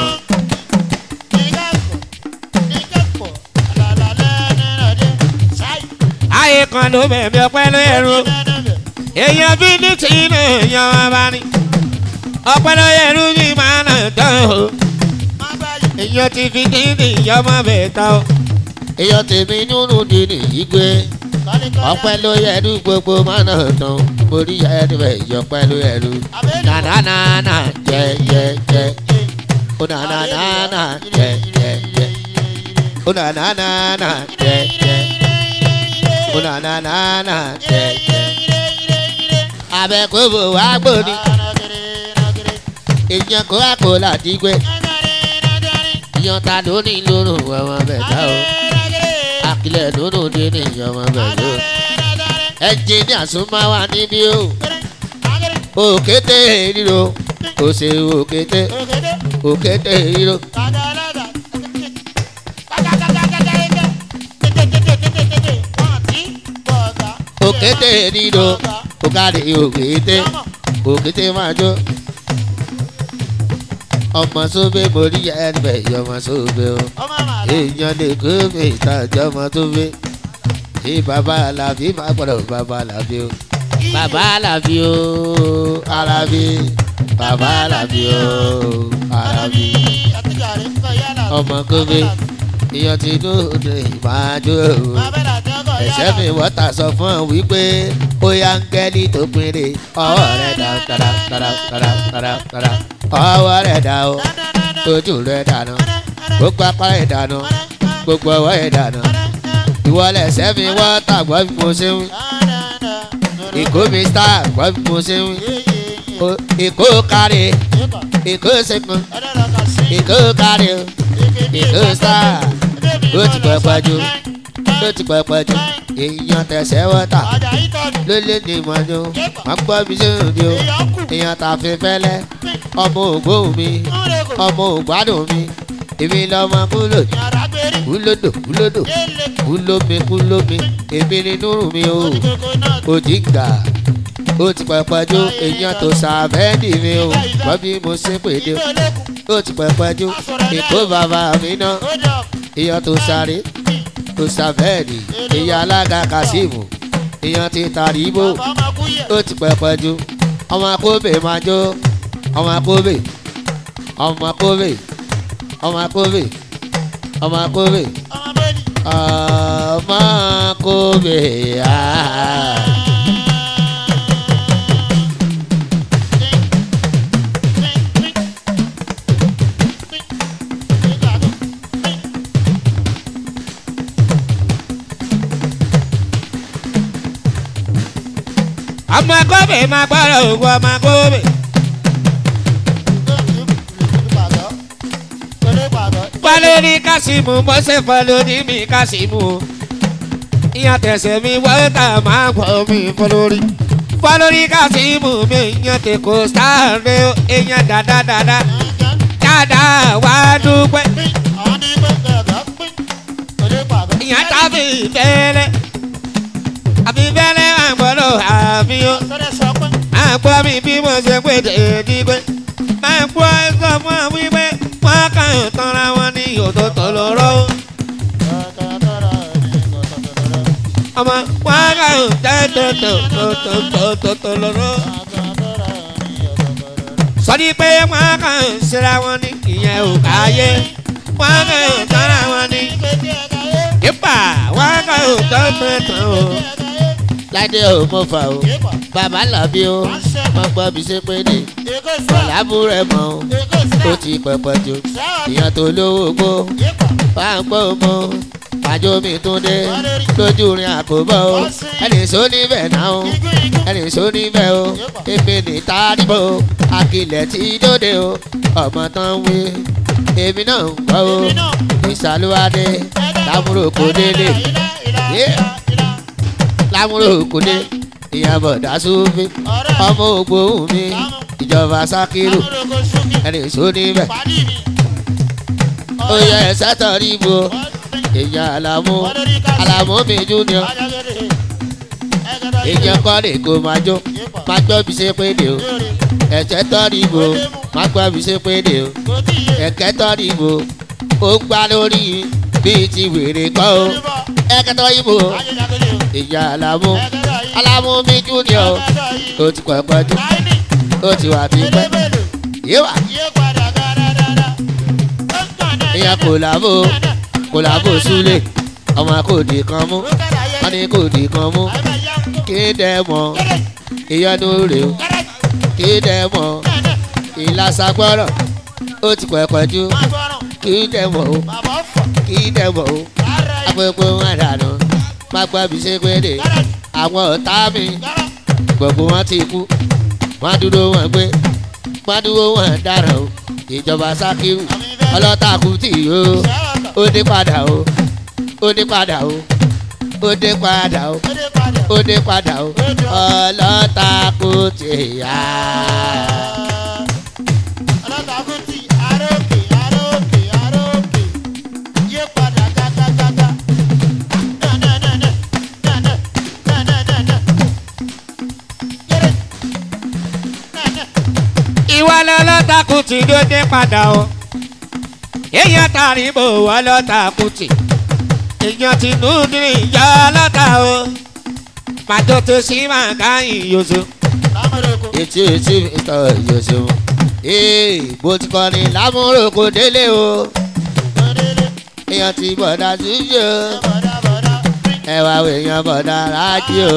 ayé kan ló bẹ̀rẹ̀ ọpẹ́ ló ẹrù èèyàn bí ní tí inú èèyàn wá bá ní ọpẹ́ ló ẹrù mi máa nà tán o èèyàn ti fi dídì ìyọmọ bẹ̀ tán o. èèyàn tèmi nínú dídì yìí gbé ọpẹ́ ló yẹ̀rù gbogbo mọ́nà tán borí ẹni bẹ̀ ìyọpẹ́ ló yẹ̀rù nànánà jẹ jẹ jẹ ó nànánà jẹ jẹ jẹ ó nànánà jẹ jẹ ó nànánà jẹ jẹ abẹ́kọ̀bọ̀ wá gbòdì èèyàn kó àpò láti gbé èèyàn ta ló ní lórun ọmọ bẹ̀ dá o àkìlẹ̀ lórun dé ní ọmọ bẹ̀ dó ẹnjìníà súnmọ́ wa níbí o òkété ríro kò ṣe òkété òkété ríro òkété ríro òkàdé òkété òkété máa jó ọmọ sóbé mo rí ẹnbẹ ọmọ sóbé o èèyàn lè kó mi ìtajà ọmọ sóbé ní bàbá alábí máa gbọdọ̀ bàbá alábí o bàbá alábí o alábí bàbá alábí o alábí ọmọ kóbé ìyàn tí inú òde ìmáàjò ẹ̀ṣẹ́ mi wọ́tà sọ fún ọ wípé ó yá ń gẹ́lí tó pinre ọwọ́ rẹ̀ dá dára dára dára dára dára ọwọ́ rẹ̀ dá o ojú rẹ̀ dànù gbogbo apá rẹ̀ dànù gbogbo ọwọ́ rẹ̀ dànù ìwọlẹ̀ ẹ̀ṣẹ́ mi wọ́tà gbọ́ bí mo ṣe ń wí ìkó mi star gbọ́ bí mo ṣe ń wí ìkó kárí ìkó ṣẹ́gun èkó kárí o èkó sáà ó ti pẹpẹ jù ó ti pẹpẹ jù èèyàn tẹsẹ̀ wọ́tà ọjà ìtọ́jú ló lé ní ìmọ̀jú wọ́n gbọ́ mi sóhun ni o èèyàn kù èèyàn tàfi fẹ́lẹ́ ọmọ ògbóhùn mi ńlẹ́kọ̀ ọmọ ògbádùn mi èmi lọ́mọ kúlò yàrá gbérí kúlódò kúlódò yéèlé kúlómi kúlómi èmi ni núrù mi o òdìgbòkò náà òjìǹgà ó ti pẹpẹ jù èèyàn tó sàbẹ́ẹ̀dì mi o wọ́n bí mo ṣe pèdè ìgbé olókùn ó ti pẹpẹ jù èkó bàbá mi náà ó jọ èèyàn tó sáré tó sàbẹ́ẹ̀dì èèyàn alága kasimu èèyàn ti tàríbò bàbá ọmọ kúyè ó ti pẹpẹ jù ọmọ akóbè máa jó ọmọ akóbè ọmọ akóbè ọmọ akóbè ọmọ akóbè ọmọ bẹ́ẹ̀ni. ọmọ akóbè ah. ọmọ akóbè máa gbọ́dọ̀ ògùn ọmọ akóbè. Fọlórí Kásímù mọ́sẹ̀ fọlórí mi Kásímù. Ìyàn tẹ̀sẹ̀ mi wọ́tà máa gbọ́ mi fọlórí. Fọlórí Kásímù mi ìyàn tẹ̀ kó sáré o. Ìyàn dáadáa dáadáa wá dúpẹ́. Ìyàn tàbí fẹ́lẹ́. Àbí fẹ́lẹ́ àgbọ̀dọ̀ àbí o. Máa gbọ́ mi bí mo ṣe pé dèédí pé. Máa gbọ́ ẹ̀sọ́ fún àwọn wípé wọ́n kàn ń tanra wọn ní òtòtò lọ́rọ́. Ọmọ wọn kàn ń tẹ́tọ̀tọ̀tọ̀tọ̀tọ̀ lọ́rọ́. Sọ́ni pé wọ́n kàn ń ṣera wọn ní ìyẹn ò káyé. Wọ́n kàn ń tanra wọn ní ìpà. Wọ́n kàn ń tọ́tọ̀tọ̀ o. ládé ò mọ fà o bàbá làbí o wọn gbọ́ mi ṣe pé ní ọ̀làbúrẹ̀ mọ́ o ó ti pẹpẹ jù ìyàn tó lówó gbó bá ń gbọ́ mọ́ àjò mi tún dé lójú rin àkóbọ̀ o ẹnì sọ níbẹ̀ náà o ẹnì sọ níbẹ̀ o èmi ní tádìbò akilẹ̀ tí dóde o ọmọ tán wí èmi náà ń gbọ́ o ìsàlùwádé lámúrò kò délé lámúrò kò dé ìyàbọ̀ dásúfì ọmọ ògbóhùn mi ìjọba sákìrù ẹnì sọ níbẹ̀ ó yẹ ẹsẹ̀ tọ̀rí ibo èèyàn àlàmú àlàmú mi júnior èèyàn kọ́ lè kó máa jó máa gbọ́ bí ṣe pé dè o ẹ̀jẹ̀ tọ́rí ibo máa gbọ́ bí ṣe pé dè o ẹ̀kẹ́ tọ́rí ibo ó ń gbá lórí bíi ti wèrè kọ́ o ẹ̀kẹ́ tọ́rí ibo èèyàn àlàmú àlàmú mi júnior ó ti pẹ̀ pẹ́jú ó ti wà bí pẹ́ yíwà èèyàn kò làbò kò làbò súlẹ̀ ọmọ kò dì kan mú wọn ní kò dì kan mú kí dẹ mọ ìyọnu rè o kí dẹ mọ ìlàsàgbọrọ ó ti pẹpẹjú kí dẹ mọ o kí dẹ mọ o agbègbè wọn dànù má gbọ́ bí ṣe pé dé àwọn ọ̀tá mi gbogbo wọn ti kú wọn dúró wọn gbé wọn dúró wọn dára o ìjọba sákìrù ọlọ́tà kù tì yó ó dé padà o ó dé padà o ó dé padà o ó dé padà o ọlọ́tà kù tì yá. ìwà lọ́lọ́takùn tí ló dé padà o èèyàn tàrí bò wọ́n lọ́takùn tì èèyàn ti nù ní ìyá ọlọ́ta o pàtó tó sí máa ká ìyóso. etí etí mi tọ ìyóso ee bó ti kọ́ ni lámúrò kò délé o èèyàn ti bọ̀dá síjó ẹwà èèyàn bọ̀dá rájò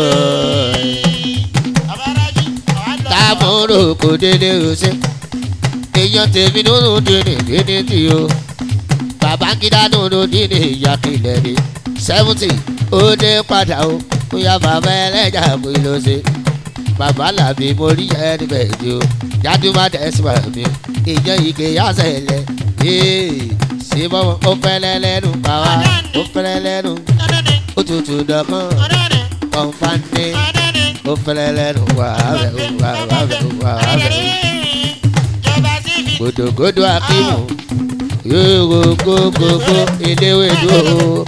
lámúrò kò délé o ṣe èèyàn tèmi nínú dínì dínì tì o babangida nínú dínì ìyàkìlẹ̀ ni seventy ó dé padà o bóyá bàbá ẹlẹ́jà kò lọ ṣe bàbá làbí mo rí ẹni bẹ́ẹ̀ ni o yàtúmọ̀ tẹ̀síwá mi ìjọ ike yàtọ̀ ẹ̀lẹ́ Ee, ṣé bọ́mọ ó fẹ́lẹ́ lẹ́nu bàbá ó fẹ́lẹ́ lẹ́nu ó tutù dọ̀kan kọ̀ǹfàǹdé ó fẹ́lẹ́ lẹ́nu wàhálẹ̀ wàhálẹ̀ wàhálẹ̀ gòdògòdò akíwò yóò gógógó eléwédú o.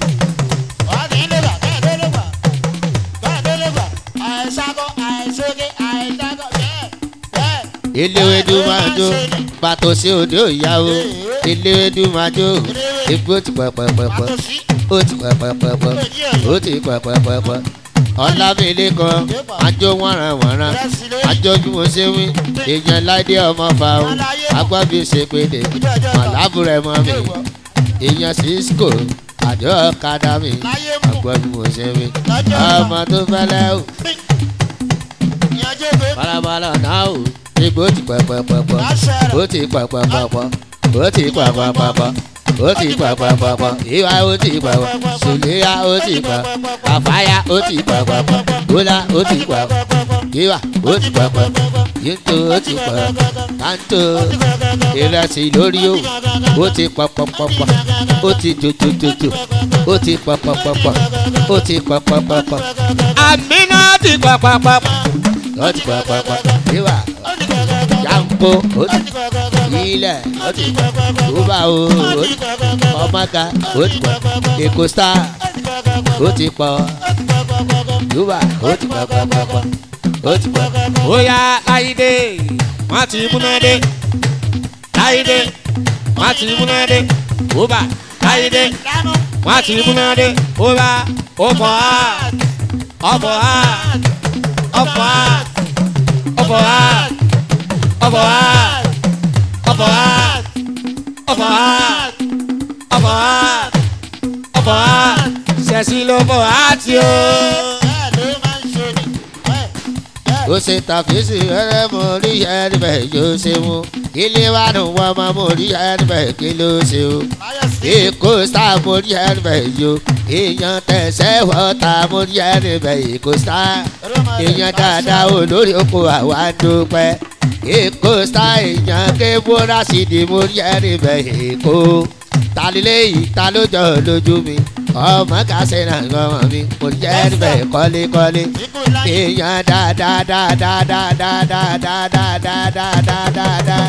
eléwédú máa jó pàtó sí òde òyà o eléwédú máa jó egbò ti pẹpẹpẹpẹ ó ti pẹpẹpẹpẹ ó ti pẹpẹpẹpẹ ọlábìlẹ kan àjọ wọ̀nranwọ̀nran àjọ bí mo ṣe wí èèyàn láìdé ọmọ fa o agbábí ṣe péde màlábùrẹ̀ mọ́ mi èèyàn cisco àjọ ọ̀kadà mi agbábí mo ṣe wí ọmọ tó fẹ́lẹ́ o balabala náà o igbó ti pẹpẹpẹpẹ ó ti pẹpẹpẹpẹ ó ti pẹpẹpẹpẹ ó ti pẹpẹpẹpẹ ìwà ó ti pẹpẹ sùlẹ́yà ó ti pẹpẹ kàfáyà ó ti pẹpẹ bólà ó ti pẹpẹ ìwà ó ti pẹpẹ yíntó ó ti pẹpẹ kántó ìrẹsì lórí o ó ti pẹpẹpẹpẹ ó ti jòjòjòjò ó ti pẹpẹpẹpẹ ó ti pẹpẹpẹpẹ àmínà ti pàpàpà. ó ti pẹpẹpẹ ìwà yanko ó ti ilẹ̀ ó ti kúbà o ó ti ọmọga ó ti pọ̀ èkó star ó ti pọ̀ yúbà ó ti pọ̀ pọ̀ pọ̀ pọ̀ ó ti pọ̀. ó yá láyédè wọ́n ti múná dé láyédè wọ́n ti múná dé ó bà láyédè wọ́n ti múná dé ó bá ó fọ́ á ọ̀fọ̀ á ọ̀fọ̀ á ọ̀fọ̀ á ọ̀fọ̀ á ọ̀fọ̀ á ọ̀fọ̀ á ọ̀fọ̀ á ọ̀fọ̀ á ṣẹ̀sí ló fọ̀ á tí ó. ó ṣe tàfíìsì rẹ́rẹ́ mo rí ẹni bẹ́ẹ̀ yóò ṣe mú ilé wa nù wọ́n máa mo rí ẹni bẹ́ẹ̀ kí ló ṣe o èkó star mo rí ẹni bẹ́ẹ̀ yó èèyàn tẹ̀sẹ̀ wọ́ta mo rí ẹni bẹ́ẹ̀ èkó star èèyàn dáadáa olórí oko àwa dúpẹ́ èkó star èèyàn ké bóra sí di mo rí ẹni bẹ́ẹ̀ èkó talilẹ́yìí ta ló jọ lójú mi ọmọ kásẹ̀ náà ọmọ mi mo rí ẹni bẹ́ẹ̀ kọ́lékọ́lé èèyàn dáadáa dáadáa dáadáa dáadáa dáadáa dáadáa dáadáa.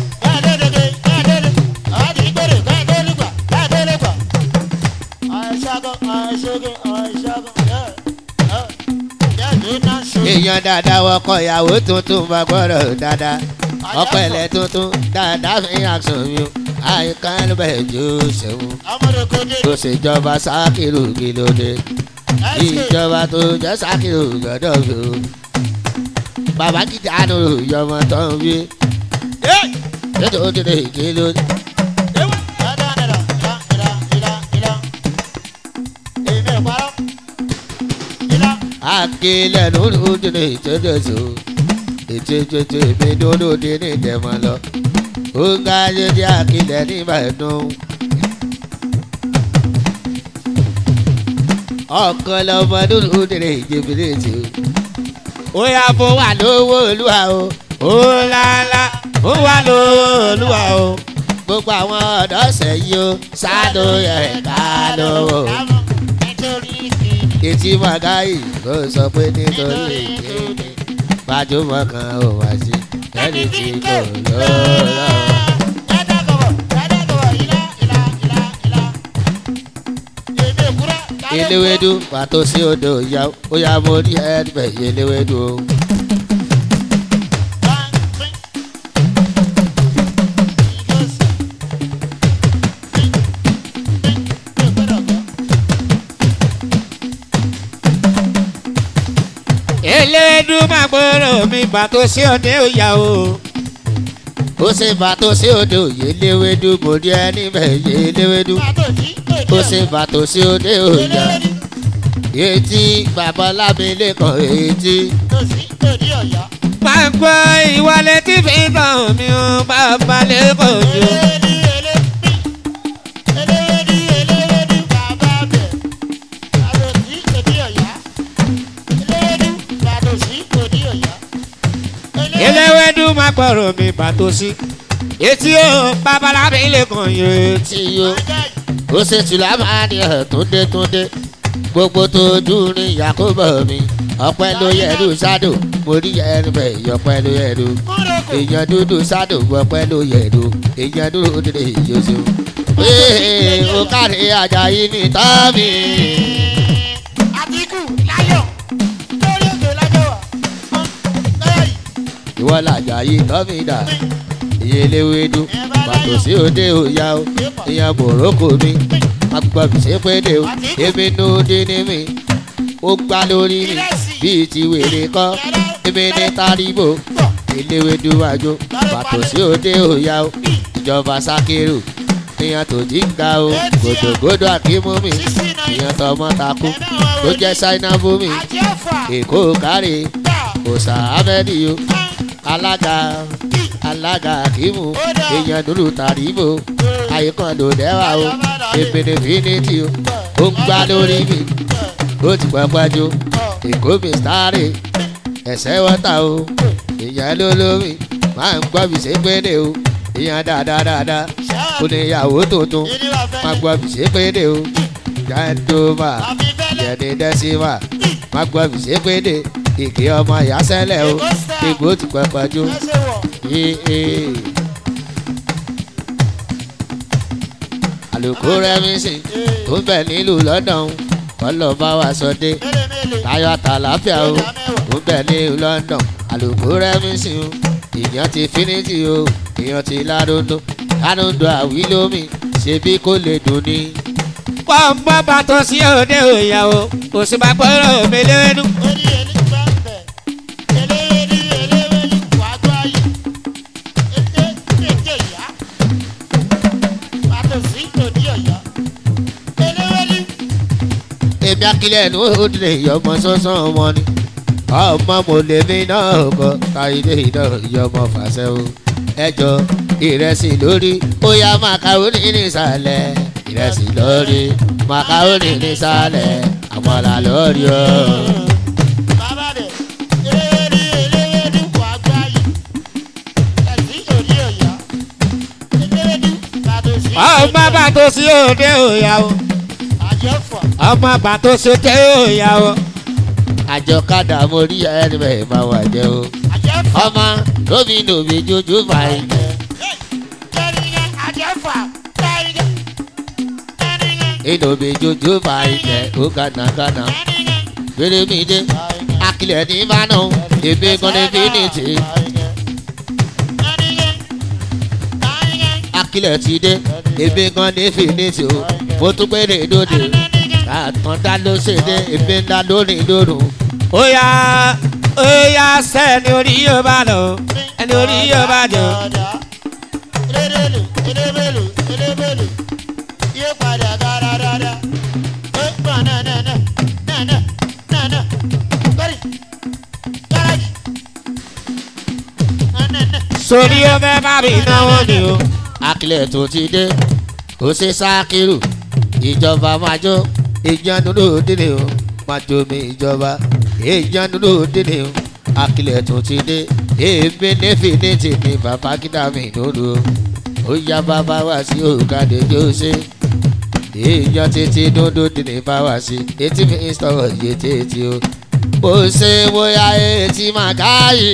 èèyàn dáadáa wọkọ ìyàwó tuntun bá gbọ́dọ̀ dáadáa ọkọ ẹ̀lẹ́ tuntun dáadáa fi àṣọ mi o àyíká ló bẹ̀ jó ṣẹ́wó tó ṣèjọba sákìlù kí ló dé ìjọba tó jẹ́ sákìlù gbọ́dọ̀ fi o bàbá kìtà nù yọmọ tó ń wí ètò òdìdè kí ló dé. akilẹ̀ lórí òdìdè ìtẹ́jọ́sọ ètètè mi lóde ní ìtẹ̀mọ́ lọ ó ń ga ayédè akilẹ̀ ní ìbàdàn. ọkàn lọmọ lórí òdìdè ìjẹbìrì tì ó yà fún wa lówó olúwa o ó lálá ó wà lóòlùwà o. gbogbo àwọn ọ̀dọ́ sẹ́yìn o sáàdó yẹ ká lówó. etí màgáyì ló sọ pé nítorí èké gbajúmọ̀ kan ò wá sí ẹni tí kò lọ́ọ́. eléwédú pàtó sí odò ìyá ó yá mo rí ẹgbẹ́ eléwédú o. elédú máa gbọ́rọ̀ mi bàtò sí òde òyà o. ó ṣe bàtó sí odò eléwédú mo rí ẹni bẹ́ẹ̀ eléwédú ó ṣe bàtó sí odò ìyá etí babalábílẹ̀ kan etí. máa gbọ́ ìwọlé tí fi tàn mí o bàbá lẹ́kọ̀ọ́ jù. eléwédú máa gbọ́rọ̀ mi bàtò sí. etí o babalábí lè kàn yé tí yó ó ṣe tùlá máa ní ẹ̀ túndé túndé gbogbo tó dùn ní yakubu mi ọpẹ́ ló yẹrù sádò mo rí ẹni bẹ ìyọpẹ́ ló yẹrù èèyàn dúdú sádò ọpẹ́ ló yẹrù èèyàn dúdú dìde ìjọsìn. ee o káre ajayi ní tọ́mì. Àtìkù láyọ̀ lórí ètò lájọ́ wà. Lọ́yọ̀ yìí. ìwọ làjàyí tọ́mì dà iye léwédú pàtó sí òde òya o ìyẹn bòrókò mi agbọ̀bì ṣe pé dé o èmi nù dín ní mi ó gbá lórí mi bíi ti wèrè kọ́ èmi ní taribo eléwédú wájú pàtó sí òde òya o ìjọba sákérù ìyẹn tó jí ń ga o gòdògòdò àkímú mi ìyẹn tọmọ takú tó jẹ́ ṣáínà fún mi Àjẹ́fà. èkó káre òsà ahmed o alága alága akímù èèyàn dúró tàríbò àyíkan ló dẹ́wà o èpèdè fínítì o ó ń gbá lórí mi ó ti pọpọjú èkó mi sáré ẹsẹ̀ wọ́tà o èèyàn ló lómi máa ń gbọ́ bí sépédè o èèyàn dáadáa dáadáa ó ní ìyàwó tuntun máa gbọ́ bí sépédè o jandoma yẹni dẹ́símà máa gbọ́ bí sépédè ìkí ọmọ ìyá sẹ́lẹ̀ o ìgbó ti pọpọjú Ẹsẹ̀ wọ̀. yéé. àlùkò rẹ́mísì tó ń bẹ̀ nílùú london kọ́lọ́ bá wa sọ dé Mélèmélè. táyọ̀ àtàláfíà o tó ń bẹ̀ nílùú london àlùkò rẹ́mísì o ìyàn ti finiti o ìyàn ti ládùndún ládùndún àwílómi ṣebí kò lè dùn ní. wọ́n bọ́ bàtọ̀ sí òde òya o kò sì bá gbọ́dọ̀ mi lẹ́nu. Orí ẹni gbà ń bẹ̀. Eléwédú eléwédú wàá gbọ́ ayé. Ètè ètè ìyá. Pàtó sí òdì ọ̀yọ́. Eléwédú. èmi akílẹ̀ ẹnu òdìlẹ̀ ìyọmọ sọ́sán ọmọ ni ọmọ mo lè mí náà kọ káyidé iná ìyọmọ fàṣẹ o ẹjọ ìrẹsì lórí ó yá màkàrónì nísàlẹ̀ ìrẹsì lórí màkàrónì nísàlẹ̀ àmàlà lórí o. Bàbá rẹ̀. Eléwédú eléwédú wàá gbọ́ ayé. Ẹ̀sìn òdì ọ̀yọ́. Eléwédú pàtó sí wọ́n bọ́ bàtọ̀ sí òde òya o Àjẹ́fà. ọmọ bàtọ̀ sí òde òya o. àjọkadà mo rí ẹni bẹ́ẹ̀ máa wà jẹ́ o. Àjẹ́fà. ọmọ lómi lòmí jójú báyìí. ìlòmí jójú báyìí jẹ́ ó gánagánà. gbére mi dé akílẹ̀ ní ìbánu èmi gan ní fínìtì. akílẹ̀ ti dé èmi gan ní fínìtì o mo tún gbére dòde àtúndá ló ṣe dé èmi ńlá lórí lórun. ó yá ó yá sẹ́ni orí yóò bá lọ ẹni orí yóò bá jọ. sórí ó fẹ́ bá mi náwó ni o. akílẹ̀ tó ti dé ó ṣe sákìrù ìjọba máa jó ìjánu lóde ni o máa jó mi ìjọba ìjánu lóde ni o akílẹ̀ tó ti dé èmi nífìnítì ni bàbá kídà mi lóru ó yá bàbá wá sí òkàdé jósè èèyàn títí dúdú ní báwa sí etí mi ń sọ̀rọ̀ yé tètè o bó ṣe bóyá etí máa káyè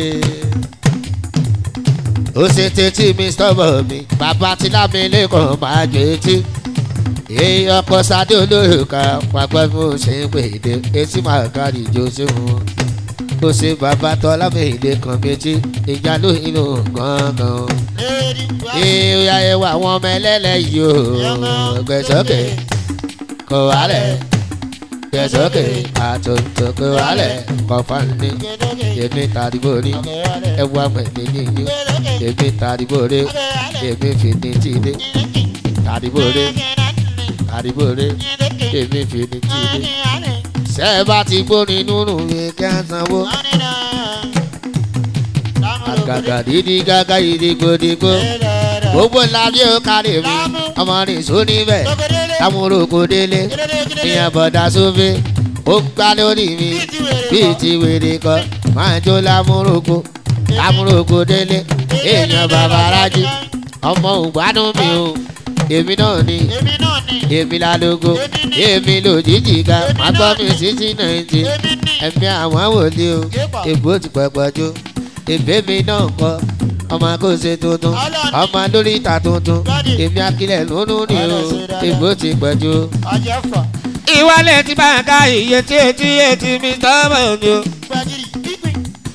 ó ṣe tètè mi sọ̀rọ̀ mi bàbá tí lámì lẹ́kọ̀ọ́ máa jẹ etí èyí ọkọ̀ sadé olóyè kan pàgbọ́n mi ò ṣe ń pè dé etí máa kárí ìjọ sí wọn ó ṣe bàbá tọ́ lámì ilé kan méjì ìjà ló inú gangan ìyá ẹwà àwọn ọmọ ẹlẹ́lẹ́yìí o gbẹ̀sọ́kè kò wálẹ̀ gbẹ̀sọ́kè àtúntò kò wálẹ̀ kọ̀fánì èmi tàdíbò ní ẹwà mẹ́lẹ́ níyì èmi tàdíbò rẹ èmi fìdí tìdé tàdíbò rẹ tàdíbò rẹ èmi fìdí tìdé sẹ́ẹ̀ bá ti gbóni nínú mi kẹ́ ẹ́ sanwó àgàgà dídí gágá ìdígbòdígbò gbogbo lábẹ́ ó kárí mi ọmọ rìn só níbẹ̀ támúròkó délé ìyẹn bọ̀dá sófé ó gbá lórí mi bíi ti wèrè kọ máa jó lámúròkó lámúròkó délé èèyàn bàbá rájí ọmọ ògbádùn mi o èmi náà ni èmi náà ni èmi lálógo èmi lòdìjì ga má gbọ́ mi títí náìtì èmi ni ẹ̀mí àwọn wòlíì o èbó ti pẹ̀pẹ̀ jó èbé mi náà kọ́ ọmọ kò ṣe tuntun ọmọ lórí ìta tuntun èmi akílẹ̀ lónú ni o èbó ti pẹ̀ jó. àjẹfà ìwálẹ̀ tí bá ń ka iye tí etí etí mi sọ́mọ̀ ni o. gbàgìrì pípín.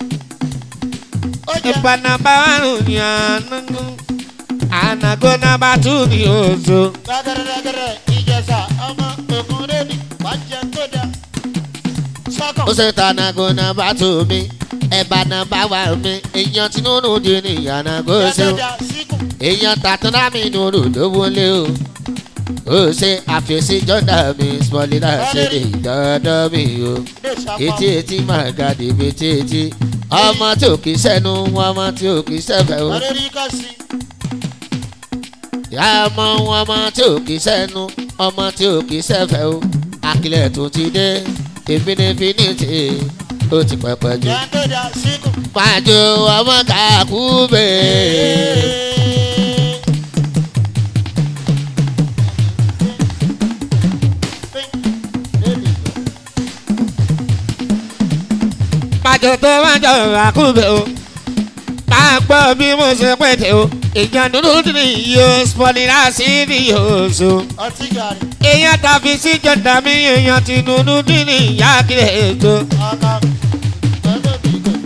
ó jẹ ìpanaba àrùn ní ànágó ànágó nàbà tù ní oṣù. gbàgẹrẹgẹrẹ ìjẹsà ọmọ ògùn lónìí wájẹ tó dá. sọkàn ó ṣe tànàgò náà bá tù mí ẹ̀bà náà bá wà mí èèyàn tí nínú di ní ìyànà kó ṣe o tó dá síkùn. èèyàn tàtúndà mi nùrù ló wọlé o ó ṣe àfẹ́sí jọ́dá mi smọ́lídà ṣe lè dọ́dọ́ mi o lè ṣàpá. etí etí máa ga dèbè tí etí ọmọ tí ò kì í sẹ́nu ọmọ tí ò kì í sẹ́fẹ̀ o ọ̀rẹ́ rí kọ́ sí. ìyá ọmọ ọmọ tí ò kì í sẹ́nu ọmọ tí ò kì í sẹ́fẹ̀ o akílẹ̀ tó ti dé èmi ní finiti ó ti pẹ̀pẹ̀ jù jẹ́ tó dá síkùn. pàjọ ọmọ kàkú bẹ́ẹ̀. pàjọ tó máa jọ àkúbẹ̀ o. máa gbọ́ bí mo ṣe pètè o. ìjà dúdú ní yóò spọ́nìlà sí ní yóò so. ọtí gàrí èèyàn tàbí sí jọ̀dá mi èèyàn ti dúdú ní ìyá kílẹ̀ ètò. ọkọ ọjọ́ bí gò.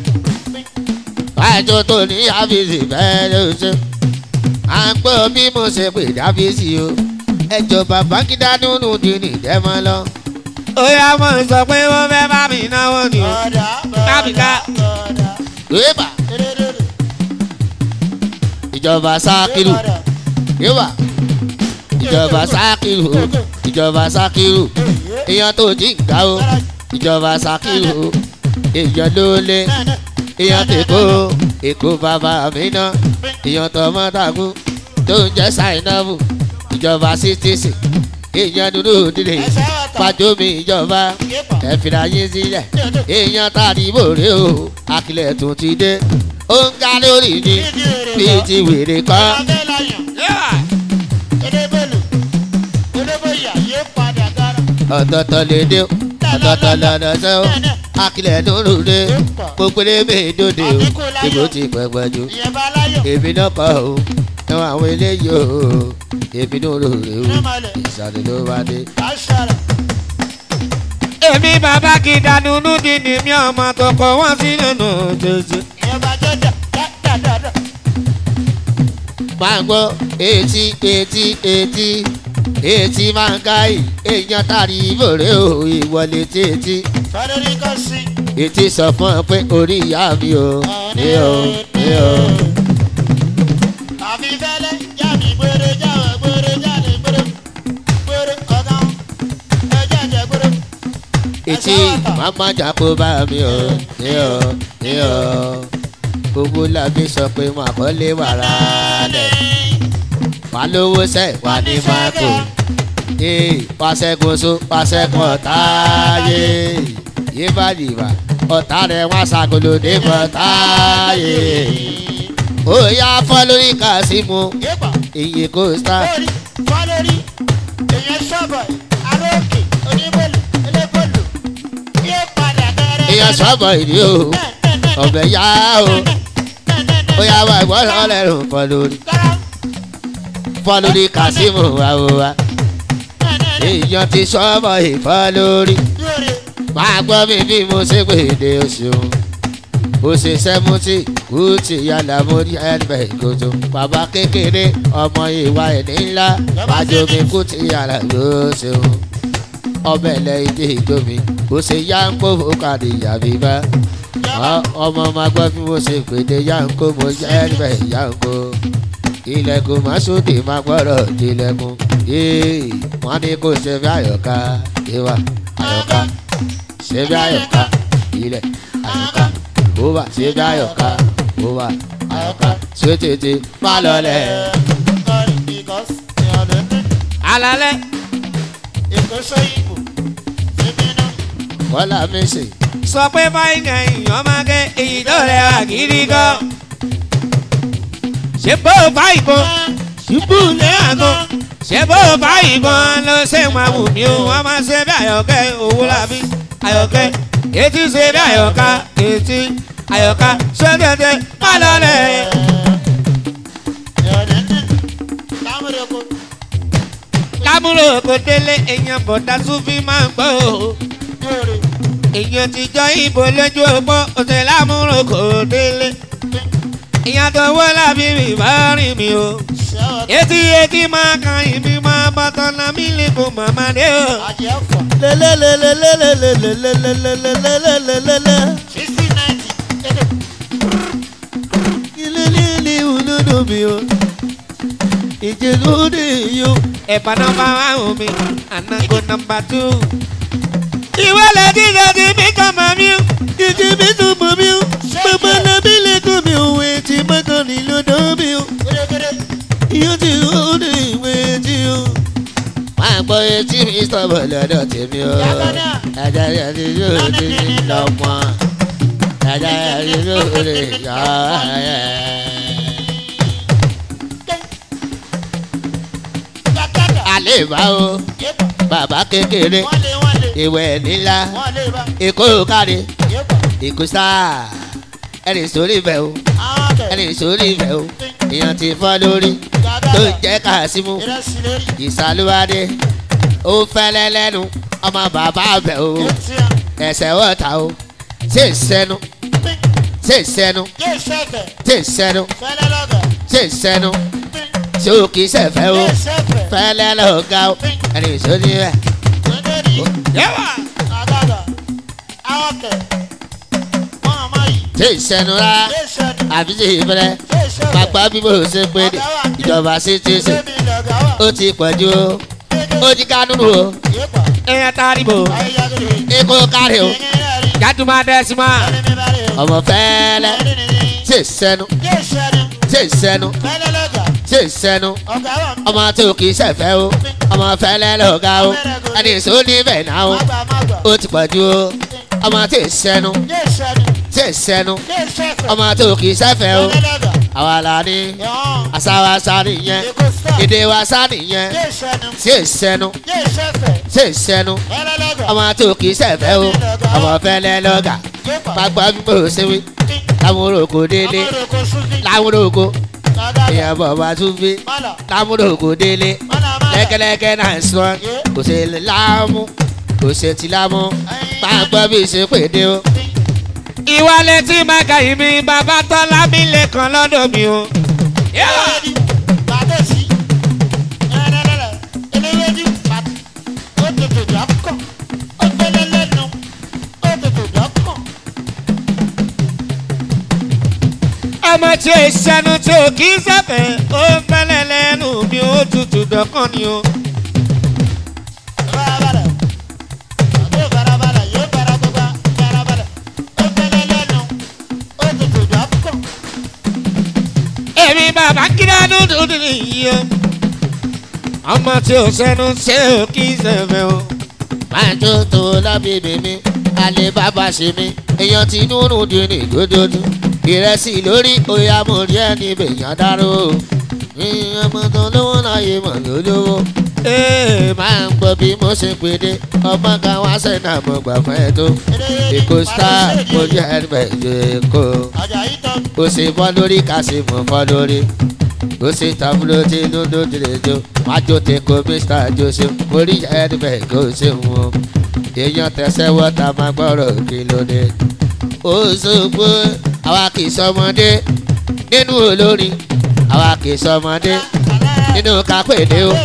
pàjọ tó ní àfíìsì bẹ́ẹ̀ ló ṣe. à ń gbọ́ bí mo ṣe pè dáfíìsì o. ẹjọ́ bàbá kídá nínú di ní ìdẹ́mọ́ lọ. ó yá mo sọ pé wọ́n fẹ́ bá mi náwó ni o. ọ̀dà Tábìkà. ọ̀dà wíwà eréréré. ìjọba sákìlù wíwà ìjọba sákìlù ìjọba sákìlù èèyàn tó jí nǹka o ìjọba sákìlù èèyàn ló lé èèyàn tèkó èkó bàbá mi ná èèyàn tọmọ tàkú tó ń jẹ sáìnàbù ìjọba sítìsì èèyàn dúdú dídè pàjọmí ìjọba ẹ̀fìlà yín sílẹ̀ èèyàn tàbí bòrè o akílẹ̀ tó ti dé ó ń ga lórí ni bíi ti wèrè kan. ọ̀tọ̀ọ̀tọ̀ lè dé o ọ̀tọ̀ọ̀tọ̀ lọ́nà sẹ́ o akílẹ̀ dúró dé gbogbo lébè dòde o ìbò ti pẹ̀pẹ̀ jù èmi náà kọ́ o ẹ̀wọ̀n àwọn eléyìí o èmi náà rò rè o ìsàlẹ̀ ló bá dé. èmi bàbá kì í dànù núdi ni mi ọmọ tó kọ wọ́n sí nínú jòjò. máa ń gbọ́ etí etí etí etí máa ń ká yìí èèyàn tàrí ìbòrè o ìwọlé tètè etí sọ fún ọ pé orí ìyá mi o ní o ní o. etí màmá jàpọ̀ bá mi o ní o ní o. gbogbo làbí sọ pé mà kọ́ lé wàrà lẹ̀ wà lówó sẹ́ wà ní mákò ee pàṣẹkùn so pàṣẹkùn ọ̀tá yé yé bá dìbà ọ̀tá rẹ̀ wá ṣàkóló dé bọ̀tá yé ó yá fọ́ lórí kàṣímù iye kò sá Fọlórí, èèyàn ṣọ́bọ̀, aróòkè, oníbòlù, elébòlù, yóò padà bẹ̀rẹ̀. èèyàn sọ́bọ̀ ìdí o ọ̀bẹ yá o ó yá wá ìwọ́n ọlẹ́rùn fọ́ lórí fọ́ lórí kàṣímù àwòwá èèyàn ti sọ́bọ̀ ìfọ́ lórí máa gbọ́ mi bí mo ṣe pé èdè oṣù ó ṣe sẹ́mùtì kùtì yàrá mo ní ẹgbẹ́ ìkòtò bàbá kékeré ọmọ ìwà ẹ̀ní ńlá májòmí kùtì yàrá ló ṣeun ọbẹ̀ lẹ́yìn dé ìjọmi ó ṣe yáǹkó fòkàdé yàbí bá ọmọ máa gbọ́ bí mo ṣe pèdè yáǹkó mo jẹ́ ẹgbẹ́ yáǹkó ilẹ̀kùn masudi máa gbọ́dọ̀ tilẹ̀kùn yéé wọ́n ní kó ṣe bí àyọ̀ká ìwà àyọ̀ká ṣe bí àyọ̀ká ilẹ̀ àyọ̀ká bóbá ṣe bí àyọ̀ká bóbá àyọ̀ká ṣé tètè má lọlẹ̀. alalẹ́ kọ́lá mẹ́sì sọ pé báyìí ní èèyàn máa gé èyí tó rẹwà gidi gan. ṣe bó bá ìbọn ṣubú lé àgọ́ ṣe bó bá ìbọn ló ṣe máa wù mí o wọ́n máa ṣe bí àyọ̀kẹ́ owó làbí àyọ̀kẹ́ etí ṣe bí àyọ̀ká etí àyọ̀ká ṣé tètè má lọlẹ̀. lámúrò kò délé èèyàn bọ̀dá súnfì máa ń gbọ́ o èèyàn ti jọ ìbò lójú ọgbọ́n ọ̀sẹ̀ lámúrò kò délé èèyàn tó wọ́ lábí mi bá rìn mí o etí etí máa kan ìbí máa bọ́tọ̀ náà mí lè kó màmá dé o. lelelelelelelelelelelelelelele. ilé olódò mi o ìjẹlódé yo. ẹ̀bà nọmba one mi ànágó nọmba two. ìwé lè díje tí mi kàn mọ́ mi o. ìjì mi tún mọ̀ mi o. bàbá nàbí lè kọ́ mi o. etí mọ́tò ní lọ́dọ̀ mi o. ìyá ti lóde ìwé tí o. máa gbọ́ etí mi sọ̀bọ̀ lọ́dọ̀ tèmi o. ajá yẹn ti yóò ti ní lọ́mọ. ajá yẹn ti yóò lè yọ ẹ́. alẹ́ bá o bàbá kékeré ìwẹ̀ nílá èkó kárí èkó sáà ẹni sórí ibẹ̀ o ẹni sórí ibẹ̀ o èèyàn ti fọ́ lórí tó ń jẹ́ kàásímù ìsàlùwádé ó fẹ́lẹ́ lẹ́nu ọmọ bàbá bẹ̀ o ẹsẹ̀ wọ́ta o ṣe sẹ́nu ṣe sẹ́nu ṣe sẹ́nu ṣe sẹ́nu ṣé o kì í ṣẹ̀fẹ̀ o fẹ́lẹ́ lọ́gà o ẹni sórí ibẹ̀. yẹ́wà. ṣe ìṣẹ́nu rárá àbí ṣe ìfẹ́rẹ́ pàpà bí mo ṣe pé ìjọba sí ti ṣe ó ti pọ̀jù o ó ti kánú o èèyàn tari bò ikú kárí o jádùmá dẹ́símà. ọmọ fẹ́lẹ́ ṣe ìṣẹ́nu ṣe ìṣẹ́nu ṣe ìṣẹ́nu ọmọ tó kì í ṣẹ̀fẹ́ o ọmọ fẹ́lẹ́ lọ́gà o ẹni sọ níbẹ̀ náà o ó ti pọ̀jù o ọmọ tí ìṣẹ́nu ṣe ìṣẹ́nu ọmọ tó kì í ṣẹ̀fẹ́ o àwa la ní àṣà wa sá nìyẹn èdè wa sá nìyẹn ṣe ìṣẹ́nu ṣe ìṣẹ́nu ọmọ tó kì í ṣẹ̀fẹ́ o ọmọ fẹ́lẹ́ lọ́gà pápá bí mo ṣe wí lámúròkó délé lámúròkó èèyàn bàbá tún fi lámúròkó délé lẹ́kẹ́lẹ́kẹ́ náà sọ kò ṣe láàmú kò ṣe ti láàmú pápá bí ṣe pèdé o. ìwà létí mẹ́ka yìí mi bàbá tọ́lá mi lè kàn lọ́dọ̀ mi o. yẹ́wà. ọmọ tí o ṣẹnu tí o kì í sẹ́fẹ̀ ó fẹ́lẹ́ lẹ́nu mi ó tutù dọ́kàn ni o. èmi bàbá kíra dúdú nìyí o. ọmọ tí o ṣẹnu tí o kì í sẹ́fẹ̀ o. máa tó tó lábẹ́bẹ̀ mi alẹ́ bàbá ṣe mi èèyàn ti núrù dín ní gbódódú ìrẹsì lórí oyà mo rí ẹni bèèyàn dárò ìyẹn mo tán lówó láyé mọ̀ lólówó ee máa ń gbọ́ bí mo ṣe pèdé ọmọ kan wá sẹ́nà mo gbà fún ẹ tó èkó star mo jẹ́ ẹgbẹ́ ju èkó ó ṣe bọ́ lórí ká ṣe mọ̀ fọ́ lórí ó ṣe tàbúrò tí inú ló dìde jó má jó te ko mr joseph mo rí ẹgbẹ́ kó ṣe wọn èèyàn tẹ̀sẹ̀ wọ́ta máa gbọ́rọ̀ kí ló dé ó sọ pé àwa kì í sọmọdé nínú olórin àwa kì í sọmọdé nínú kápẹ́lẹ́ o.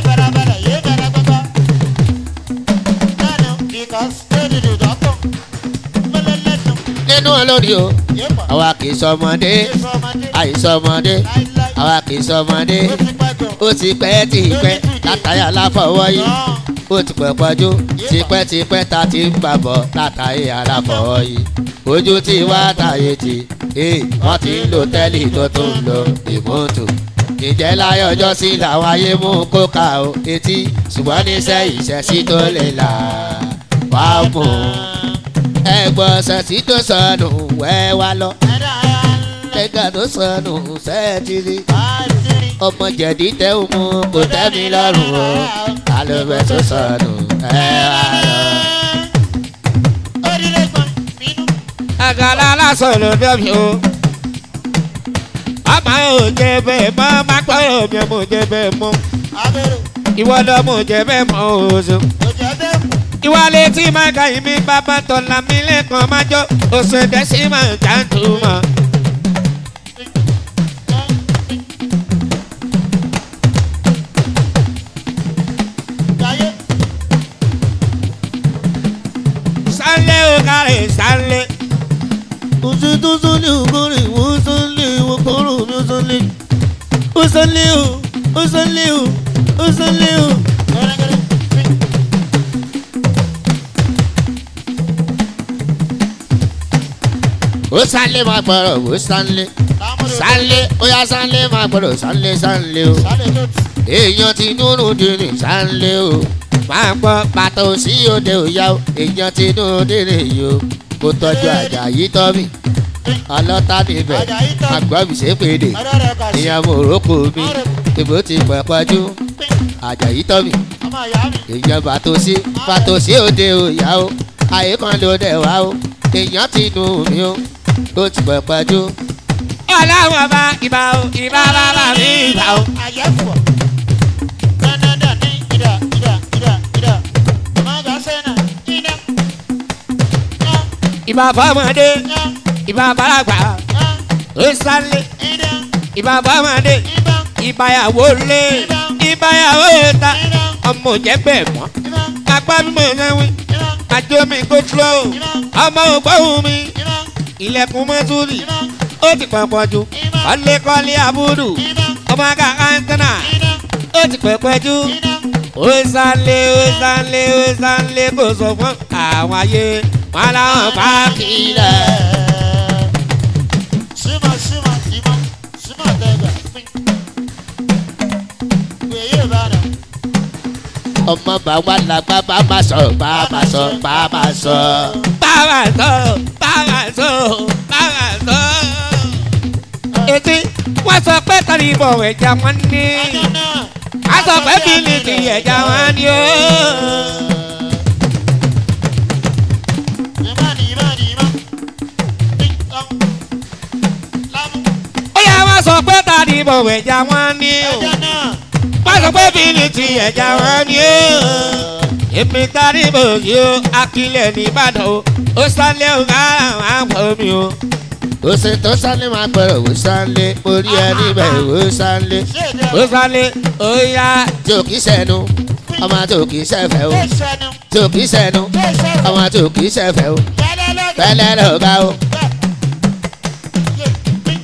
nínú olórin o àwa kì í sọmọdé àìsọmọdé àwa kì í sọmọdé ó ti pẹ́ tí pẹ́ látàrí aláfọwọ́ yìí ó ti pẹ́ pọ́jú tipẹ́tipẹ́ ta ti ń gbàbọ̀ látàrí aláfọwọ́ yìí ojú tí wá tàyè tì ee wọ́n ti ń lo tẹ́lì tó tó ń lo ìmọ̀tò ìjẹ́ láyé ọjọ́ sí làwọn ayé mú kóka o etí ṣùgbọ́n níṣẹ́ ìṣẹ́sí tó lè là wá mú ẹgbọ́n ṣẹ̀sí tó sọnù wẹ́ wá lọ ẹgbẹ́ tó sọnù ṣẹ́ẹ̀tì rí ọmọ jẹ̀dí tẹ́ ò mú kò tẹ́ mi lọ́rùn o alóbẹ̀ tó sọnù ẹ wá lọ. orílẹ̀ gbọ́n bínú. àgàlà lásán ló dẹ́bi o. ọmọ ò jẹ bẹ́ẹ̀ mọ́ má gbọ́dọ̀ mi mo jẹ bẹ́ẹ̀ mọ́. abẹ́rẹ́ ìwọ lọ mo jẹ bẹ́ẹ̀ mọ́ oṣù. òjò bẹ́ẹ̀ kù. ìwà létí máa ka ìmí bàbá tọ̀là mi lẹ́kàn máa jọ oṣù dẹ́sí máa jáǹtù mọ́. Jayé sálẹ̀ o kárẹ̀ sálẹ̀. Oṣù tó sọ́lé òkúrè wọ́n sọ́lé wọ́n kọ́rọ̀ mi ó sọ́lé. Ó sọ́lé o, ó sọ́lé o, ó sọ́lé o. gẹ́gẹ́rẹ́ bí. Ó sálé máa gbọ́rọ̀ ó sálé. Lámúrò Sálé ó yá sálé máa gbọ́rọ̀ sálé sálé o. sálẹ̀ tó tù. Èèyàn ti núrù dìrì sálé o. Máa gbọ́ pàtó sí òde òyà o. Èèyàn ti núrù dìrì yìí o. Kó tọ́jú àjà yìí tọ́ mi. Ọlọ́ta níbẹ̀, Àjàyí tọ́ mi. àgbọ̀bì ṣépèdè. Ọ̀rọ̀ rẹ̀ kà sí. Ìyá Mòrókò mi, ìbò ti pẹ̀ pọ́jú. Àjàyí tọ́ mi. Ọmọ ìyá mi. èèyàn bàtò sí bàtò sí òde òyà o àyè kan ló dẹ̀ wá o èèyàn ti nù mí o ó ti pẹ̀ pẹ́jú. ọlọ́wọ́ bá ibà o ibà bàbá mi ibà o. Àyẹ̀fọ̀. Dandandan ní ìdá ìdá ìdá ìdá. Mọ̀gá sẹ́nà ìdá. Yá ibà fọmọdé yá ibà bàlágbà yá ó sálẹ̀ ìdá ibà fọmọdé ìbá ìbáyàwó lé ìbáyàwó ta ọmọ òjẹ́ bẹ́ẹ̀ mọ́ ìbá apá mi mọ̀ sẹ́wí ìbá àjọ mi kò tó ọmọ ògbóhùn mi ìbá ilẹ̀kùn mọ́túrì ìbá ó ti pọ̀pọ̀ jù kọ́lékọ́lé àbúrò ìbá ọmọ aka antenna ìbá ó ti pẹ̀pẹ̀ jù ìbá. ó sálé ó sálé ó sálé kò sọ fún àwọn ayé wọn làwọn bá kílẹ̀. Suma suma ima suma dẹgbẹ pin. Wèyí ìbàdàn. ọmọ bá wà lágbá bá má sọ bá má sọ bá má sọ. báwa sọ báwa sọ báwa sọ. etí wọ́n sọ pé tani ìbọn ẹ̀já wọn ní. Ọjọ́ náà. a sọ pé bílí ti ẹ̀já wọn ní o. Ìmọ̀ ni ìmọ̀ ni ìmọ̀. Pin tán. Lámú. ó yà wọ́n sọ pé tani ìbọn ẹ̀já wọn ní o. Ọjọ́ náà. wọ́n sọ pé bílí ti ẹ̀já wọn ní o. èmi tani ìbò yìí o akílẹ̀ ní ìbàdàn o ó sálẹ̀ o ká àwọn àpò mi o. ó ṣe tó sálé máa gbọ́rọ̀ ó sálé orí ẹ níbẹ̀ ó sálé. Ṣé èdè ó sálẹ̀ ó yá tí ò kì í sẹ́nu ọmọ tí ò kì í sẹ́fẹ̀ o Tó sẹ́nu. tí ò kì í sẹ́nu Tó sẹ́nu. ọmọ tí ò kì í sẹ́fẹ̀ o Yálẹ̀ lọ́gà. pẹ́lẹ́ ló ga o. Yé pin.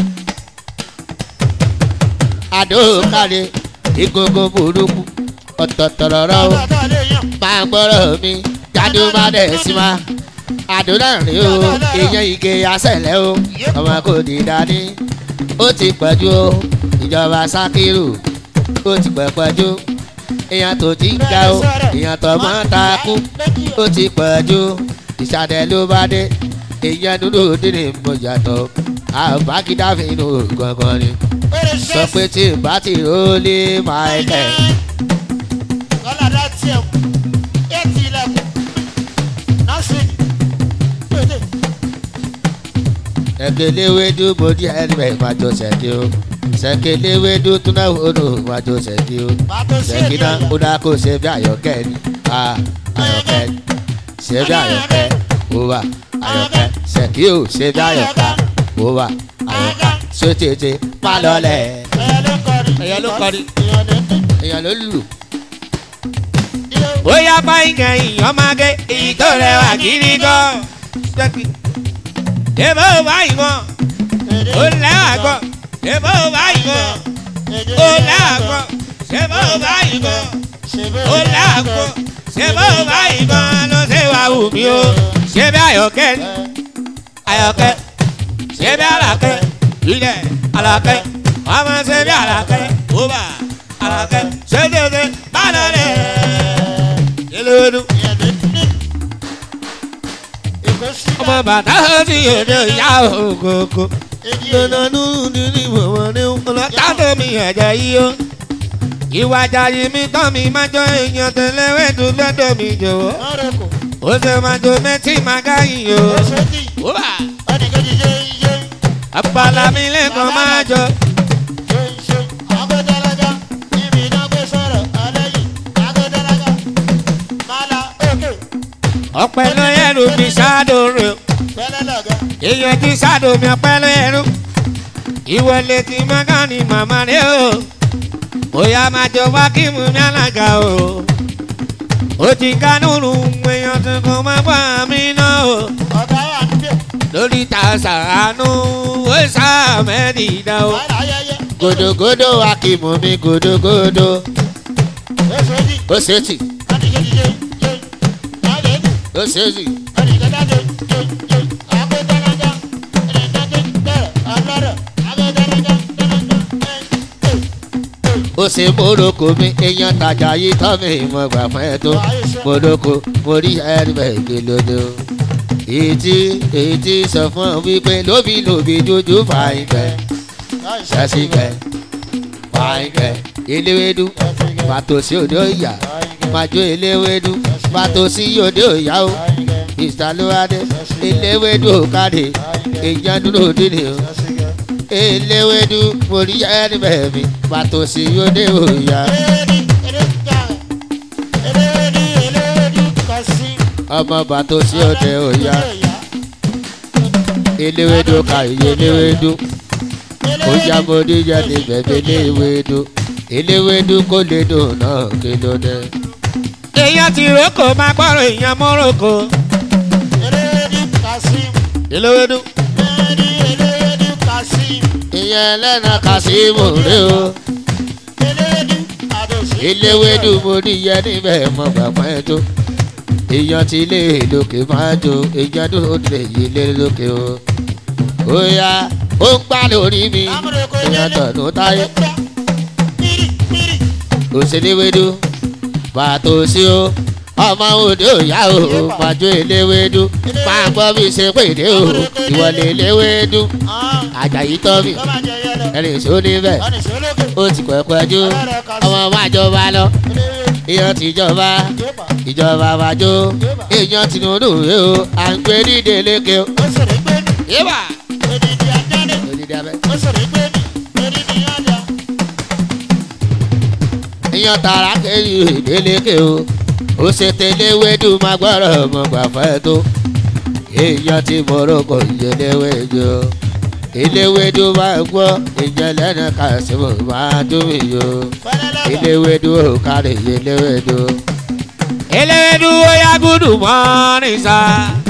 àdó kárí egungun burúkú ọ̀tọ̀tọ̀rọ̀rọ̀ o. Ọ̀dọ̀ lè yàn. máa gbọ́rọ̀ mi jáde má dẹ̀ sí ma àdúrà rí o èèyàn ike asẹ̀lẹ̀ o ọmọ kò ní dání ó ti pẹ̀jú o ìjọba sákìrù ó ti pẹ̀ pẹ̀jú èèyàn tó ti ń ga o èèyàn tó mọ́ ta kú ó ti pẹ̀jú ìsàlẹ̀ ló bá dé èèyàn dúdú dínì mo yàtọ̀ àbákídá fi inú gangan ni sọ pé tí n bá ti rólé Michael. Kọ́ládá tiẹ̀ kù. Yé ti ilẹ̀kùn. Nọ́ọ̀sì. Pété. ẹgbẹ́léwédú bòdì ẹ̀rẹ́ májọ sẹ́kì o sẹ́kẹ́léwédú túnáwó nù májọ sẹ́kì o Bàtò sí èdè sẹ́kìnà ọ̀yọ́. ó dá kó ṣe bí àyọ̀kẹ́ ni a àyọ̀kẹ́ ni ṣe bí àyọ̀kẹ́ ó wà àyọ̀kẹ́ sẹ́kì o ṣe bí àyọ̀kẹ́ ó wà àyọ̀kẹ́ sótètè pálọ̀lẹ̀ Ẹyẹ ló kọrin. Ẹyẹ ló kọrin. Èèyàn ló ń dún. èèyàn ló lù Ilé ó yá báyìí kan ìyàn máa gé èyí tó rẹwà gidi gan. Èbó báyìí gan, èdè. ó lẹ́wà gan. Èbó báyìí gan, Èdè ó lẹ́wà gan. Ṣèbó báyìí gan, Ṣèbó ó lẹ́wà gan. Ṣèbó báyìí gan ló ṣe wà wù mí o. Ṣé bí àyọ̀kẹ́ ni? Àyọ̀kẹ́. Ṣé bí àlàkẹ́? Ilẹ̀ àlàkẹ́. Ọmọ ṣe bí àlàkẹ́. Ó bà àlàkẹ́. Ṣé dédé bá lọ rẹ̀? Yẹ́lẹ́wẹ́dú. Èèyàn ló ń dún. Èkó sí ọmọ bàtà ti yòdò ìyá ògógó lọ́nà nínú nínú ìwọ̀n ní tádé mi ẹ̀jẹ̀ yìí o. ìwà jàyè mi tán mi máa jọ èèyàn tẹ̀lé wẹ́dù lọ́dọ̀ mi jọ̀wọ́. ó ṣe máa jọ mẹ́tì máa gáyìn o. wúwà àpàlà mi lẹ́kọ̀ọ́ máa jọ. ọ̀pẹ ló yẹ̀rù mi ṣáàdó rẹ̀ o. èèyàn ti ṣáàdó mi ọ̀pẹ ló yẹ̀rù. ìwọlé ti mọ́gánì màmá rẹ̀ o. bóyá máa jọ wá kí mu ní alága o. ó ti kánúrù èèyàn tuntun máa bá mi náà o. lórí ta sàánú ó sàmẹ́rì dá o. gòdògòdò akímù mi gòdògòdò ó ṣètì ó ṣètì ó ṣe mórokò mi èèyàn tajà yìí tọ́ mi ìmọ̀ gbà fún ẹ tó mórokò mo rí ẹ̀rìbẹ̀ ìgbèlódò ètí ètí sọ fún ọ wípé lóbi lóbi dúdú fàìgbẹ́ sẹ́sìgbẹ́ fàìgbẹ́ eléwédú pàtó sí òde òyà màjò eléwédú pàtó sí òde òyà o ìsàlùwádé eléwédú òkàdé èèyàn dúró dínì o eléwédú mo rí ẹ̀rìbẹ̀ mi pàtó sí òde òyà ọmọ pàtó sí òde òyà eléwédú kàyé eléwédú ó yá mo níjà ní bẹ̀bẹ̀ eléwédú eléwédú kò lè dùn náà kí ló dé. èèyàn ti rókò máa gbọ́rọ̀ èèyàn mọ́rọ̀kọ. eléwédú. ìyẹn ẹlẹ́nà kàṣímù rè o eléwédú mo níyẹ níbẹ̀ mọ bàbá ẹ tó èèyàn ti lé lókè máa jó èèyàn dúró lè yí lé lókè o ó yá ó ń gbá lórí mi èèyàn tọ̀nù táyé òṣèléwédú pàtó sí o ọmọ òde òyà o màjò eléwédú máa gbọ́ bí ṣe pèdé o ìwọlé eléwédú àjàyí tọ́ mi ẹni ìṣó níbẹ̀ ó ti pẹ̀pẹ̀ jó ọmọ máa jọba lọ èèyàn ti jọba ìjọba wájú èèyàn Tinubu rè o à ń gbé nídìí lékè o. yíbà odidi abẹ. èèyàn tààrà kéyì ìdélékè o ó ṣe tẹléwédú máa gbọ́rọ̀ ọmọ gbàfẹ́ tó èèyàn ti Morocco ìyẹléwédú eléwédú máa gbọ́ ìjẹlẹ́nà kàṣíwò máa dún mí yo eléwédú ò kárí eléwédú. eléwédú ó yá gúdù mọ́ ní sá.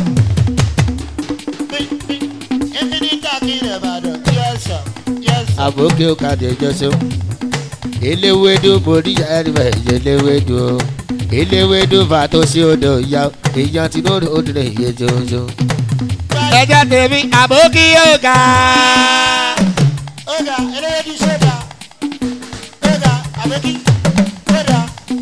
àbókè òkàdé jọ́sẹ̀ eléwédú borí ẹ̀rìmẹ̀ eléwédú o eléwédú fàtó sí odò ìyá èèyàn tí ló ó dìrẹ̀ iye jọjọ. ẹjọ́ tèmi àbókí yóò ga. Oga, eléyédú sódà. Oga, àbókí, sódà.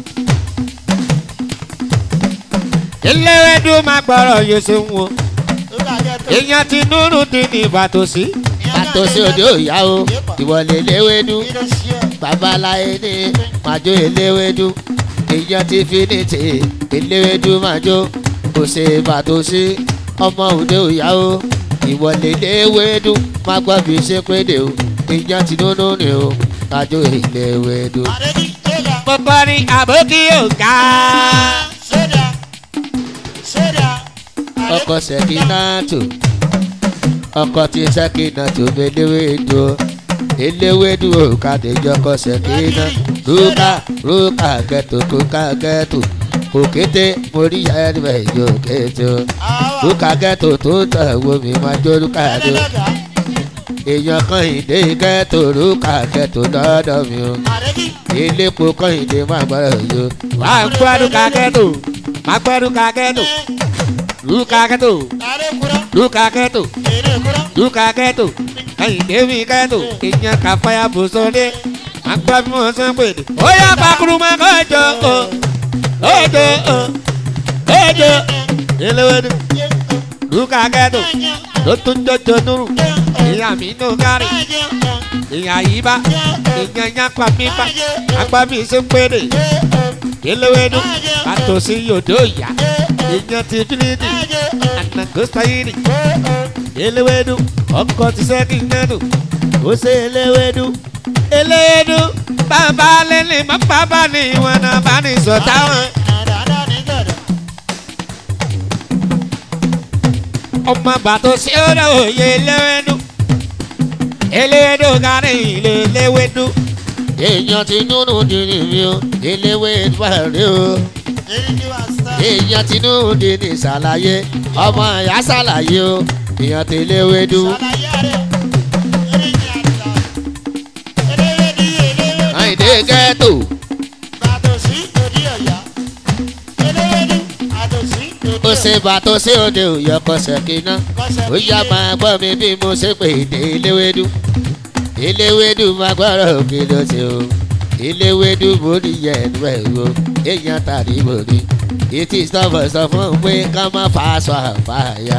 eléwédú máa gbọ́rọ̀ yóò ṣe ń wo. Oga, gẹ́tò. èèyàn ti núrù ti ní ìbàtò sí. fàtó sí odò ìyá o ìwọlé eléwédú Kí ló ṣe ẹ́? babaláyé ní màjò eléwédú èèyàn ti fi ní tè eléwédú màjò kò ṣe fàtó sí ọmọ òde òyà o ìwọlé eléwédú má gbọ́ bí ṣe péde o èèyàn ti dúró ní o màjò eléwédú. Àdébí, sódà. pọpọ ní àbókí yóò ga. Sódà. Sódà. ọkọ sẹkínàtò ọkọ tí sẹkínàtò eléwédú o eléwédú o kàdéjọkọ sẹkínà rúkà rúkà gẹtò kúkà gẹtò òkété mórí ẹrẹ yóò kété o Àwa. rúkà gẹtò tó ń tọ̀ wo mi máa jó rúkà dé o Ẹlẹ́dàá. èèyàn kan ìdè gẹtò rúkà gẹtò lọ́dọ̀ mi o Àdébí. iléepo kan ìdè má gbọ́dọ̀ yó wà á gbẹ́rù kakẹ́tò má gbẹ́rù kakẹ́tò lù kakẹ́tò Àdékúrọ́. lù kakẹ́tò Èrèkúrọ́. lù kakẹ́tò ẹ̀yìn débi kẹ́tò èèyàn kà fàyà bò sóde má gbẹ́ bí wọ́n sàn pèdè. ó yá pakuru má kọjọ o kọjọ o kọjọ eléwédú lù kakẹ́tò tó tún jọjọ nùrù ìyá mi nù gárì ìyá yìí bá ìyá yá pa mí bá apá mi ṣe ń péré eléwédú àtòsí yòdó ìyá ìyá ti fílíìdì ànàgọ́sáyìrì eléwédú ọkọ̀ ti sẹ́kì nẹ́nu ó ṣe eléwédú eléwédú bàbá lẹ́lẹ̀ mọ́ bàbá ní ìwọ̀n náà bá ní sọ̀tà wọn. ọmọ bàtò sí ọ̀rọ̀ òye eléwédú eléwédú kárí ilé eléwédú. èèyàn ti núnú dìní mi o eléwé ìbàdí o èèyàn ti núnú dìní ṣàlàyé ọmọ ìyá ṣàlàyé o èèyàn ti léwé dú. àìdè ghetto ó ṣe bàtò sí òde òyò kọsẹ̀ kíná ó yá máa gbọ́ mi bí mo ṣe pè dé eléwédú eléwédú máa gbọ́rọ̀ kí ló ṣe o eléwédú mo ní yẹnu ẹ̀ o èèyàn tàbí mo ní etí sọ́fọ̀ sọ fún un pé ká má fa aṣọ àfààyà.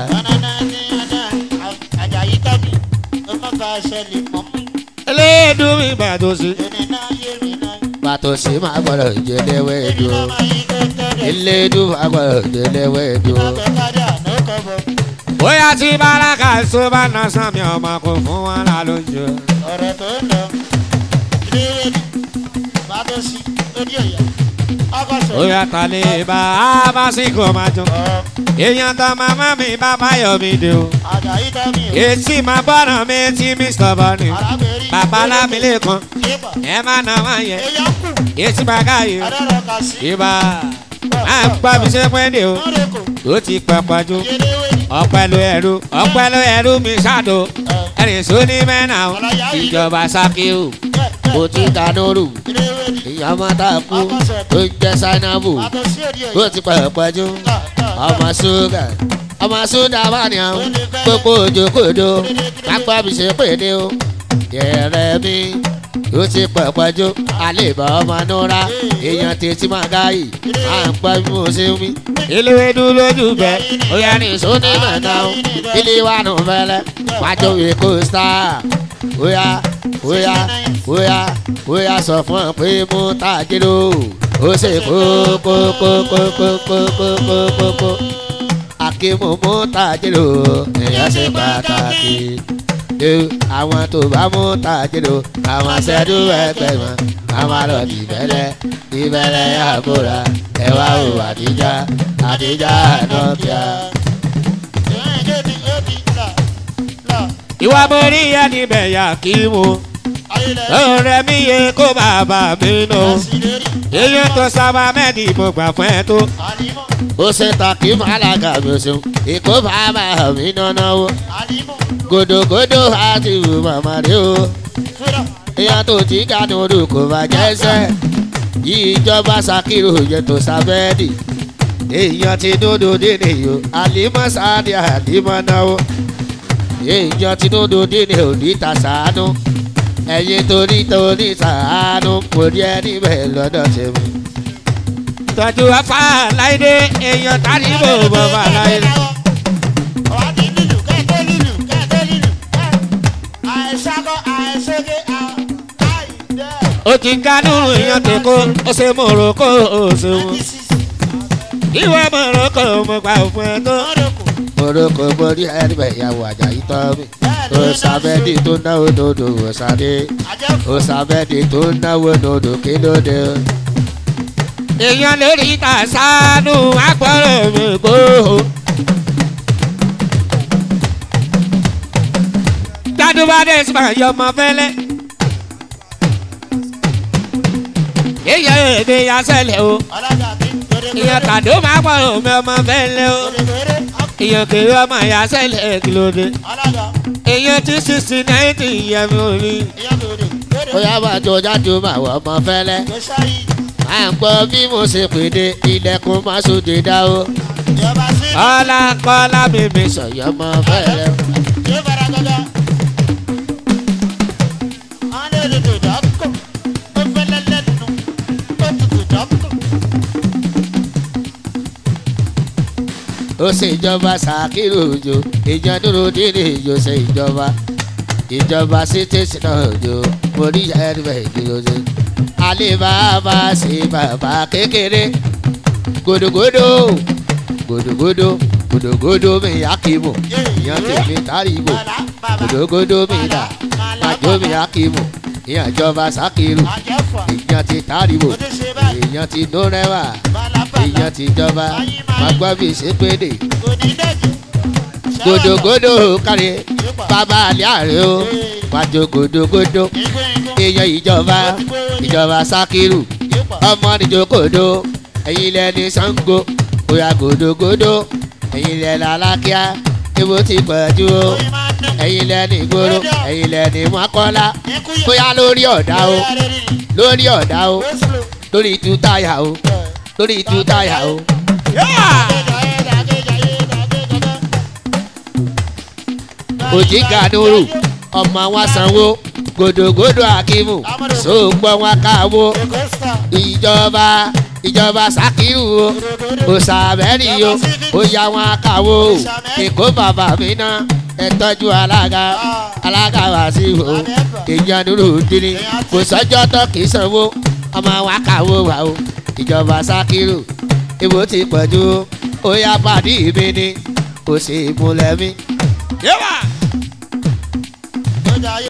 eléwédú mi bàtò sí. bàtò sí máa gbọ́dọ̀ jẹ eléwédú o eléwédú máa gbọ́dọ̀ jẹ eléwédú o. bóyá tí báraka ṣó bá na sàmì ọmọ kò fún wọn lálójú. ọ̀rọ̀ tó ń lọ ilé bá tó sí lórí ọ̀yà ọkọ̀ sọ̀rọ̀ bóyá tàlẹ́ bá a bá sí kò máa jọ. èèyàn tó màmá mi bàbá yọ mi dé o. àjàyí tẹ́mi o etí máa bọ́nà mi tí mr bọ́ni. arábìnrin bàbá lámìlẹ̀ kan yébà ẹ má nà wá yẹ. èèyàn kù etí máa káyè. adọ́rọ̀ kà sí ibà máa ń gbọ́ mi ṣe pẹ́ dé o. lọ́dọ̀kọ̀ ó ti pẹ̀pọ̀ ju yéléwé ni ọ̀pẹ̀lú ẹ̀rú ọ̀pẹ̀lú ẹ̀rú mi ṣáàdó. ẹ̀rìn sóní mẹ́nà o. ìjọba sákìú. mo ti kanúrù yéléwé ni ìyá máa tá a kú tó ń jẹ́ sáínábù bá tó sí òdi ó ọ̀yà ti pẹ̀ pẹ́jú ọmọ ṣúgà ọmọ ṣúgà bá ní àwọn gbogbo òjòkòdó pápá mi ṣe pèdé o yẹrẹ mi ó ti pẹ̀ pẹ́jú àlèbá ọmọ núra èèyàn tètè máa gáyì à ń pa bí mo ṣe ń wí. eléwédú lójú bẹ́ẹ̀. ó yẹ ní sóní mẹ́ta o ilé wa nù fẹ́lẹ́ wájú wí kó star ó yá ó yá ó yá ó yá sọ fún ọ pé mo tàjírò ó ṣe kókókókókókókókókó akímú mú tàjírò èèyàn ṣe pàtàkì ẹ àwọn tó bá mú tàjírò àwọn ṣẹ́dú ẹgbẹ́ wọn àwọn lọ dìbẹ̀lẹ̀ dìbẹ̀lẹ̀ àbúrà ẹ̀wà ò àdíjà àdíjà nọ́ọ̀kìá. ìwà borí ẹni bẹ̀yà kí mu. ọ̀rẹ́ mi yẹ kó bàbá mi nù. èyí tó sábà mẹ́ni mo gbà fún ẹ tó. ó ṣe tàkì màlága mi ṣeun èkó bàbá mi nánà o gòdògòdò àti ìwò màmá rẹ o ìyá tó ti kánú odò kò bá jẹ́sẹ̀ ìjọba ṣàkírò yẹ tó sábẹ́ẹ̀dì èèyàn ti dúdú dínì o àlímọ́ sáàdì àlímọ́ náà o èèyàn ti dúdú dínì ò ní ta sàánú ẹ̀yin torí torí sàánú kò rí ẹni bẹ́ẹ̀ lọ́dọ̀ tèmi. tọ́jú afá láìdé èèyàn tani bò bò bá láìdé. ó ti ń kánú èèyàn tèkó ó ṣe mòrókò ó ṣe wọn. ìwé mòrókò mo gbà fún ẹ tó. moroko borí ẹni bẹ́ẹ̀ ìyàwó àjàyí tọ́ mi. ó sàbẹ́ẹ̀dì tó náwó nòdò ó sàdé ó sàbẹ́ẹ̀dì tó náwó nòdò kí ló dé o. èèyàn lórí ìta sánú agbọ́rọ̀ mi kó. gbadubade sùpà yọmọ fẹlẹ. èèyàn èdè yasẹlẹ o èèyàn tàdó máa gbọ́rọ̀ mi ọmọ fẹlẹ o èèyàn kéré ọmọ yasẹlẹ kìlódé èèyàn tí sixty ninety yẹ mi ò ní. ó yá máa jó jáde ó máa wọ ọmọ fẹ́lẹ́. à ń gbọ́ bí mo ṣe pèdè ilẹ̀kùn má sóde dá o. kọ́lá kọ́lá bèbè sọ. sọ̀yọ́ ọmọ fẹ́lẹ́. ó ṣe ìjọba ṣàkírò òjò ìjọ dúró dínì ìjọ ṣe ìjọba ìjọba citizen náà jò mo rí ẹ̀rẹ̀ ìdílódé alibaba sí bàbá kékeré gòdògòdò gòdògòdò gòdògòdò mi akimu ìyàn tèmi taribo gòdògòdò mi dà májò mi akimu ìyàn ìjọba sakiru ìyàn ti taribo ìyàn ti nórẹwà ìyàn ti jọba magbọ́bí sépèdè gòdògòdò kárí bàbá àlẹ́ àrẹ o májò gòdògòdò èèyàn ìjọba ìjọba sakiru ọmọ nìjókòdó ẹ̀yin lẹni sango bóyá gòdògòdò ẹ̀yin lẹ lálákíá ibo ti pẹ̀jú o ẹ̀yin lẹni ìgboro ẹ̀yin lẹni mọ́kọ́lá bóyá lórí ọ̀dà o lórí ọ̀dà o lórí tú táyà o lórí tú táyà o. òjì gàdúrù ọmọ wa sanwó gòdògòdò akimu sóògbọ́n wa káwó ìjọba ìjọba sakiru o òsàbẹ́rì o ó yá wọn káwó o èkó bàbá mi ná ẹ tọ́jú alága alága wá sí o èèyàn dúró dín kò sọ́jọ́ tó kì í sanwó ọmọ wa káwó wa o ìjọba sakiru ibo ti pọ̀jù ó yá pàdé mi ni kò sí ìmúlẹ̀ mi. yẹ́wà.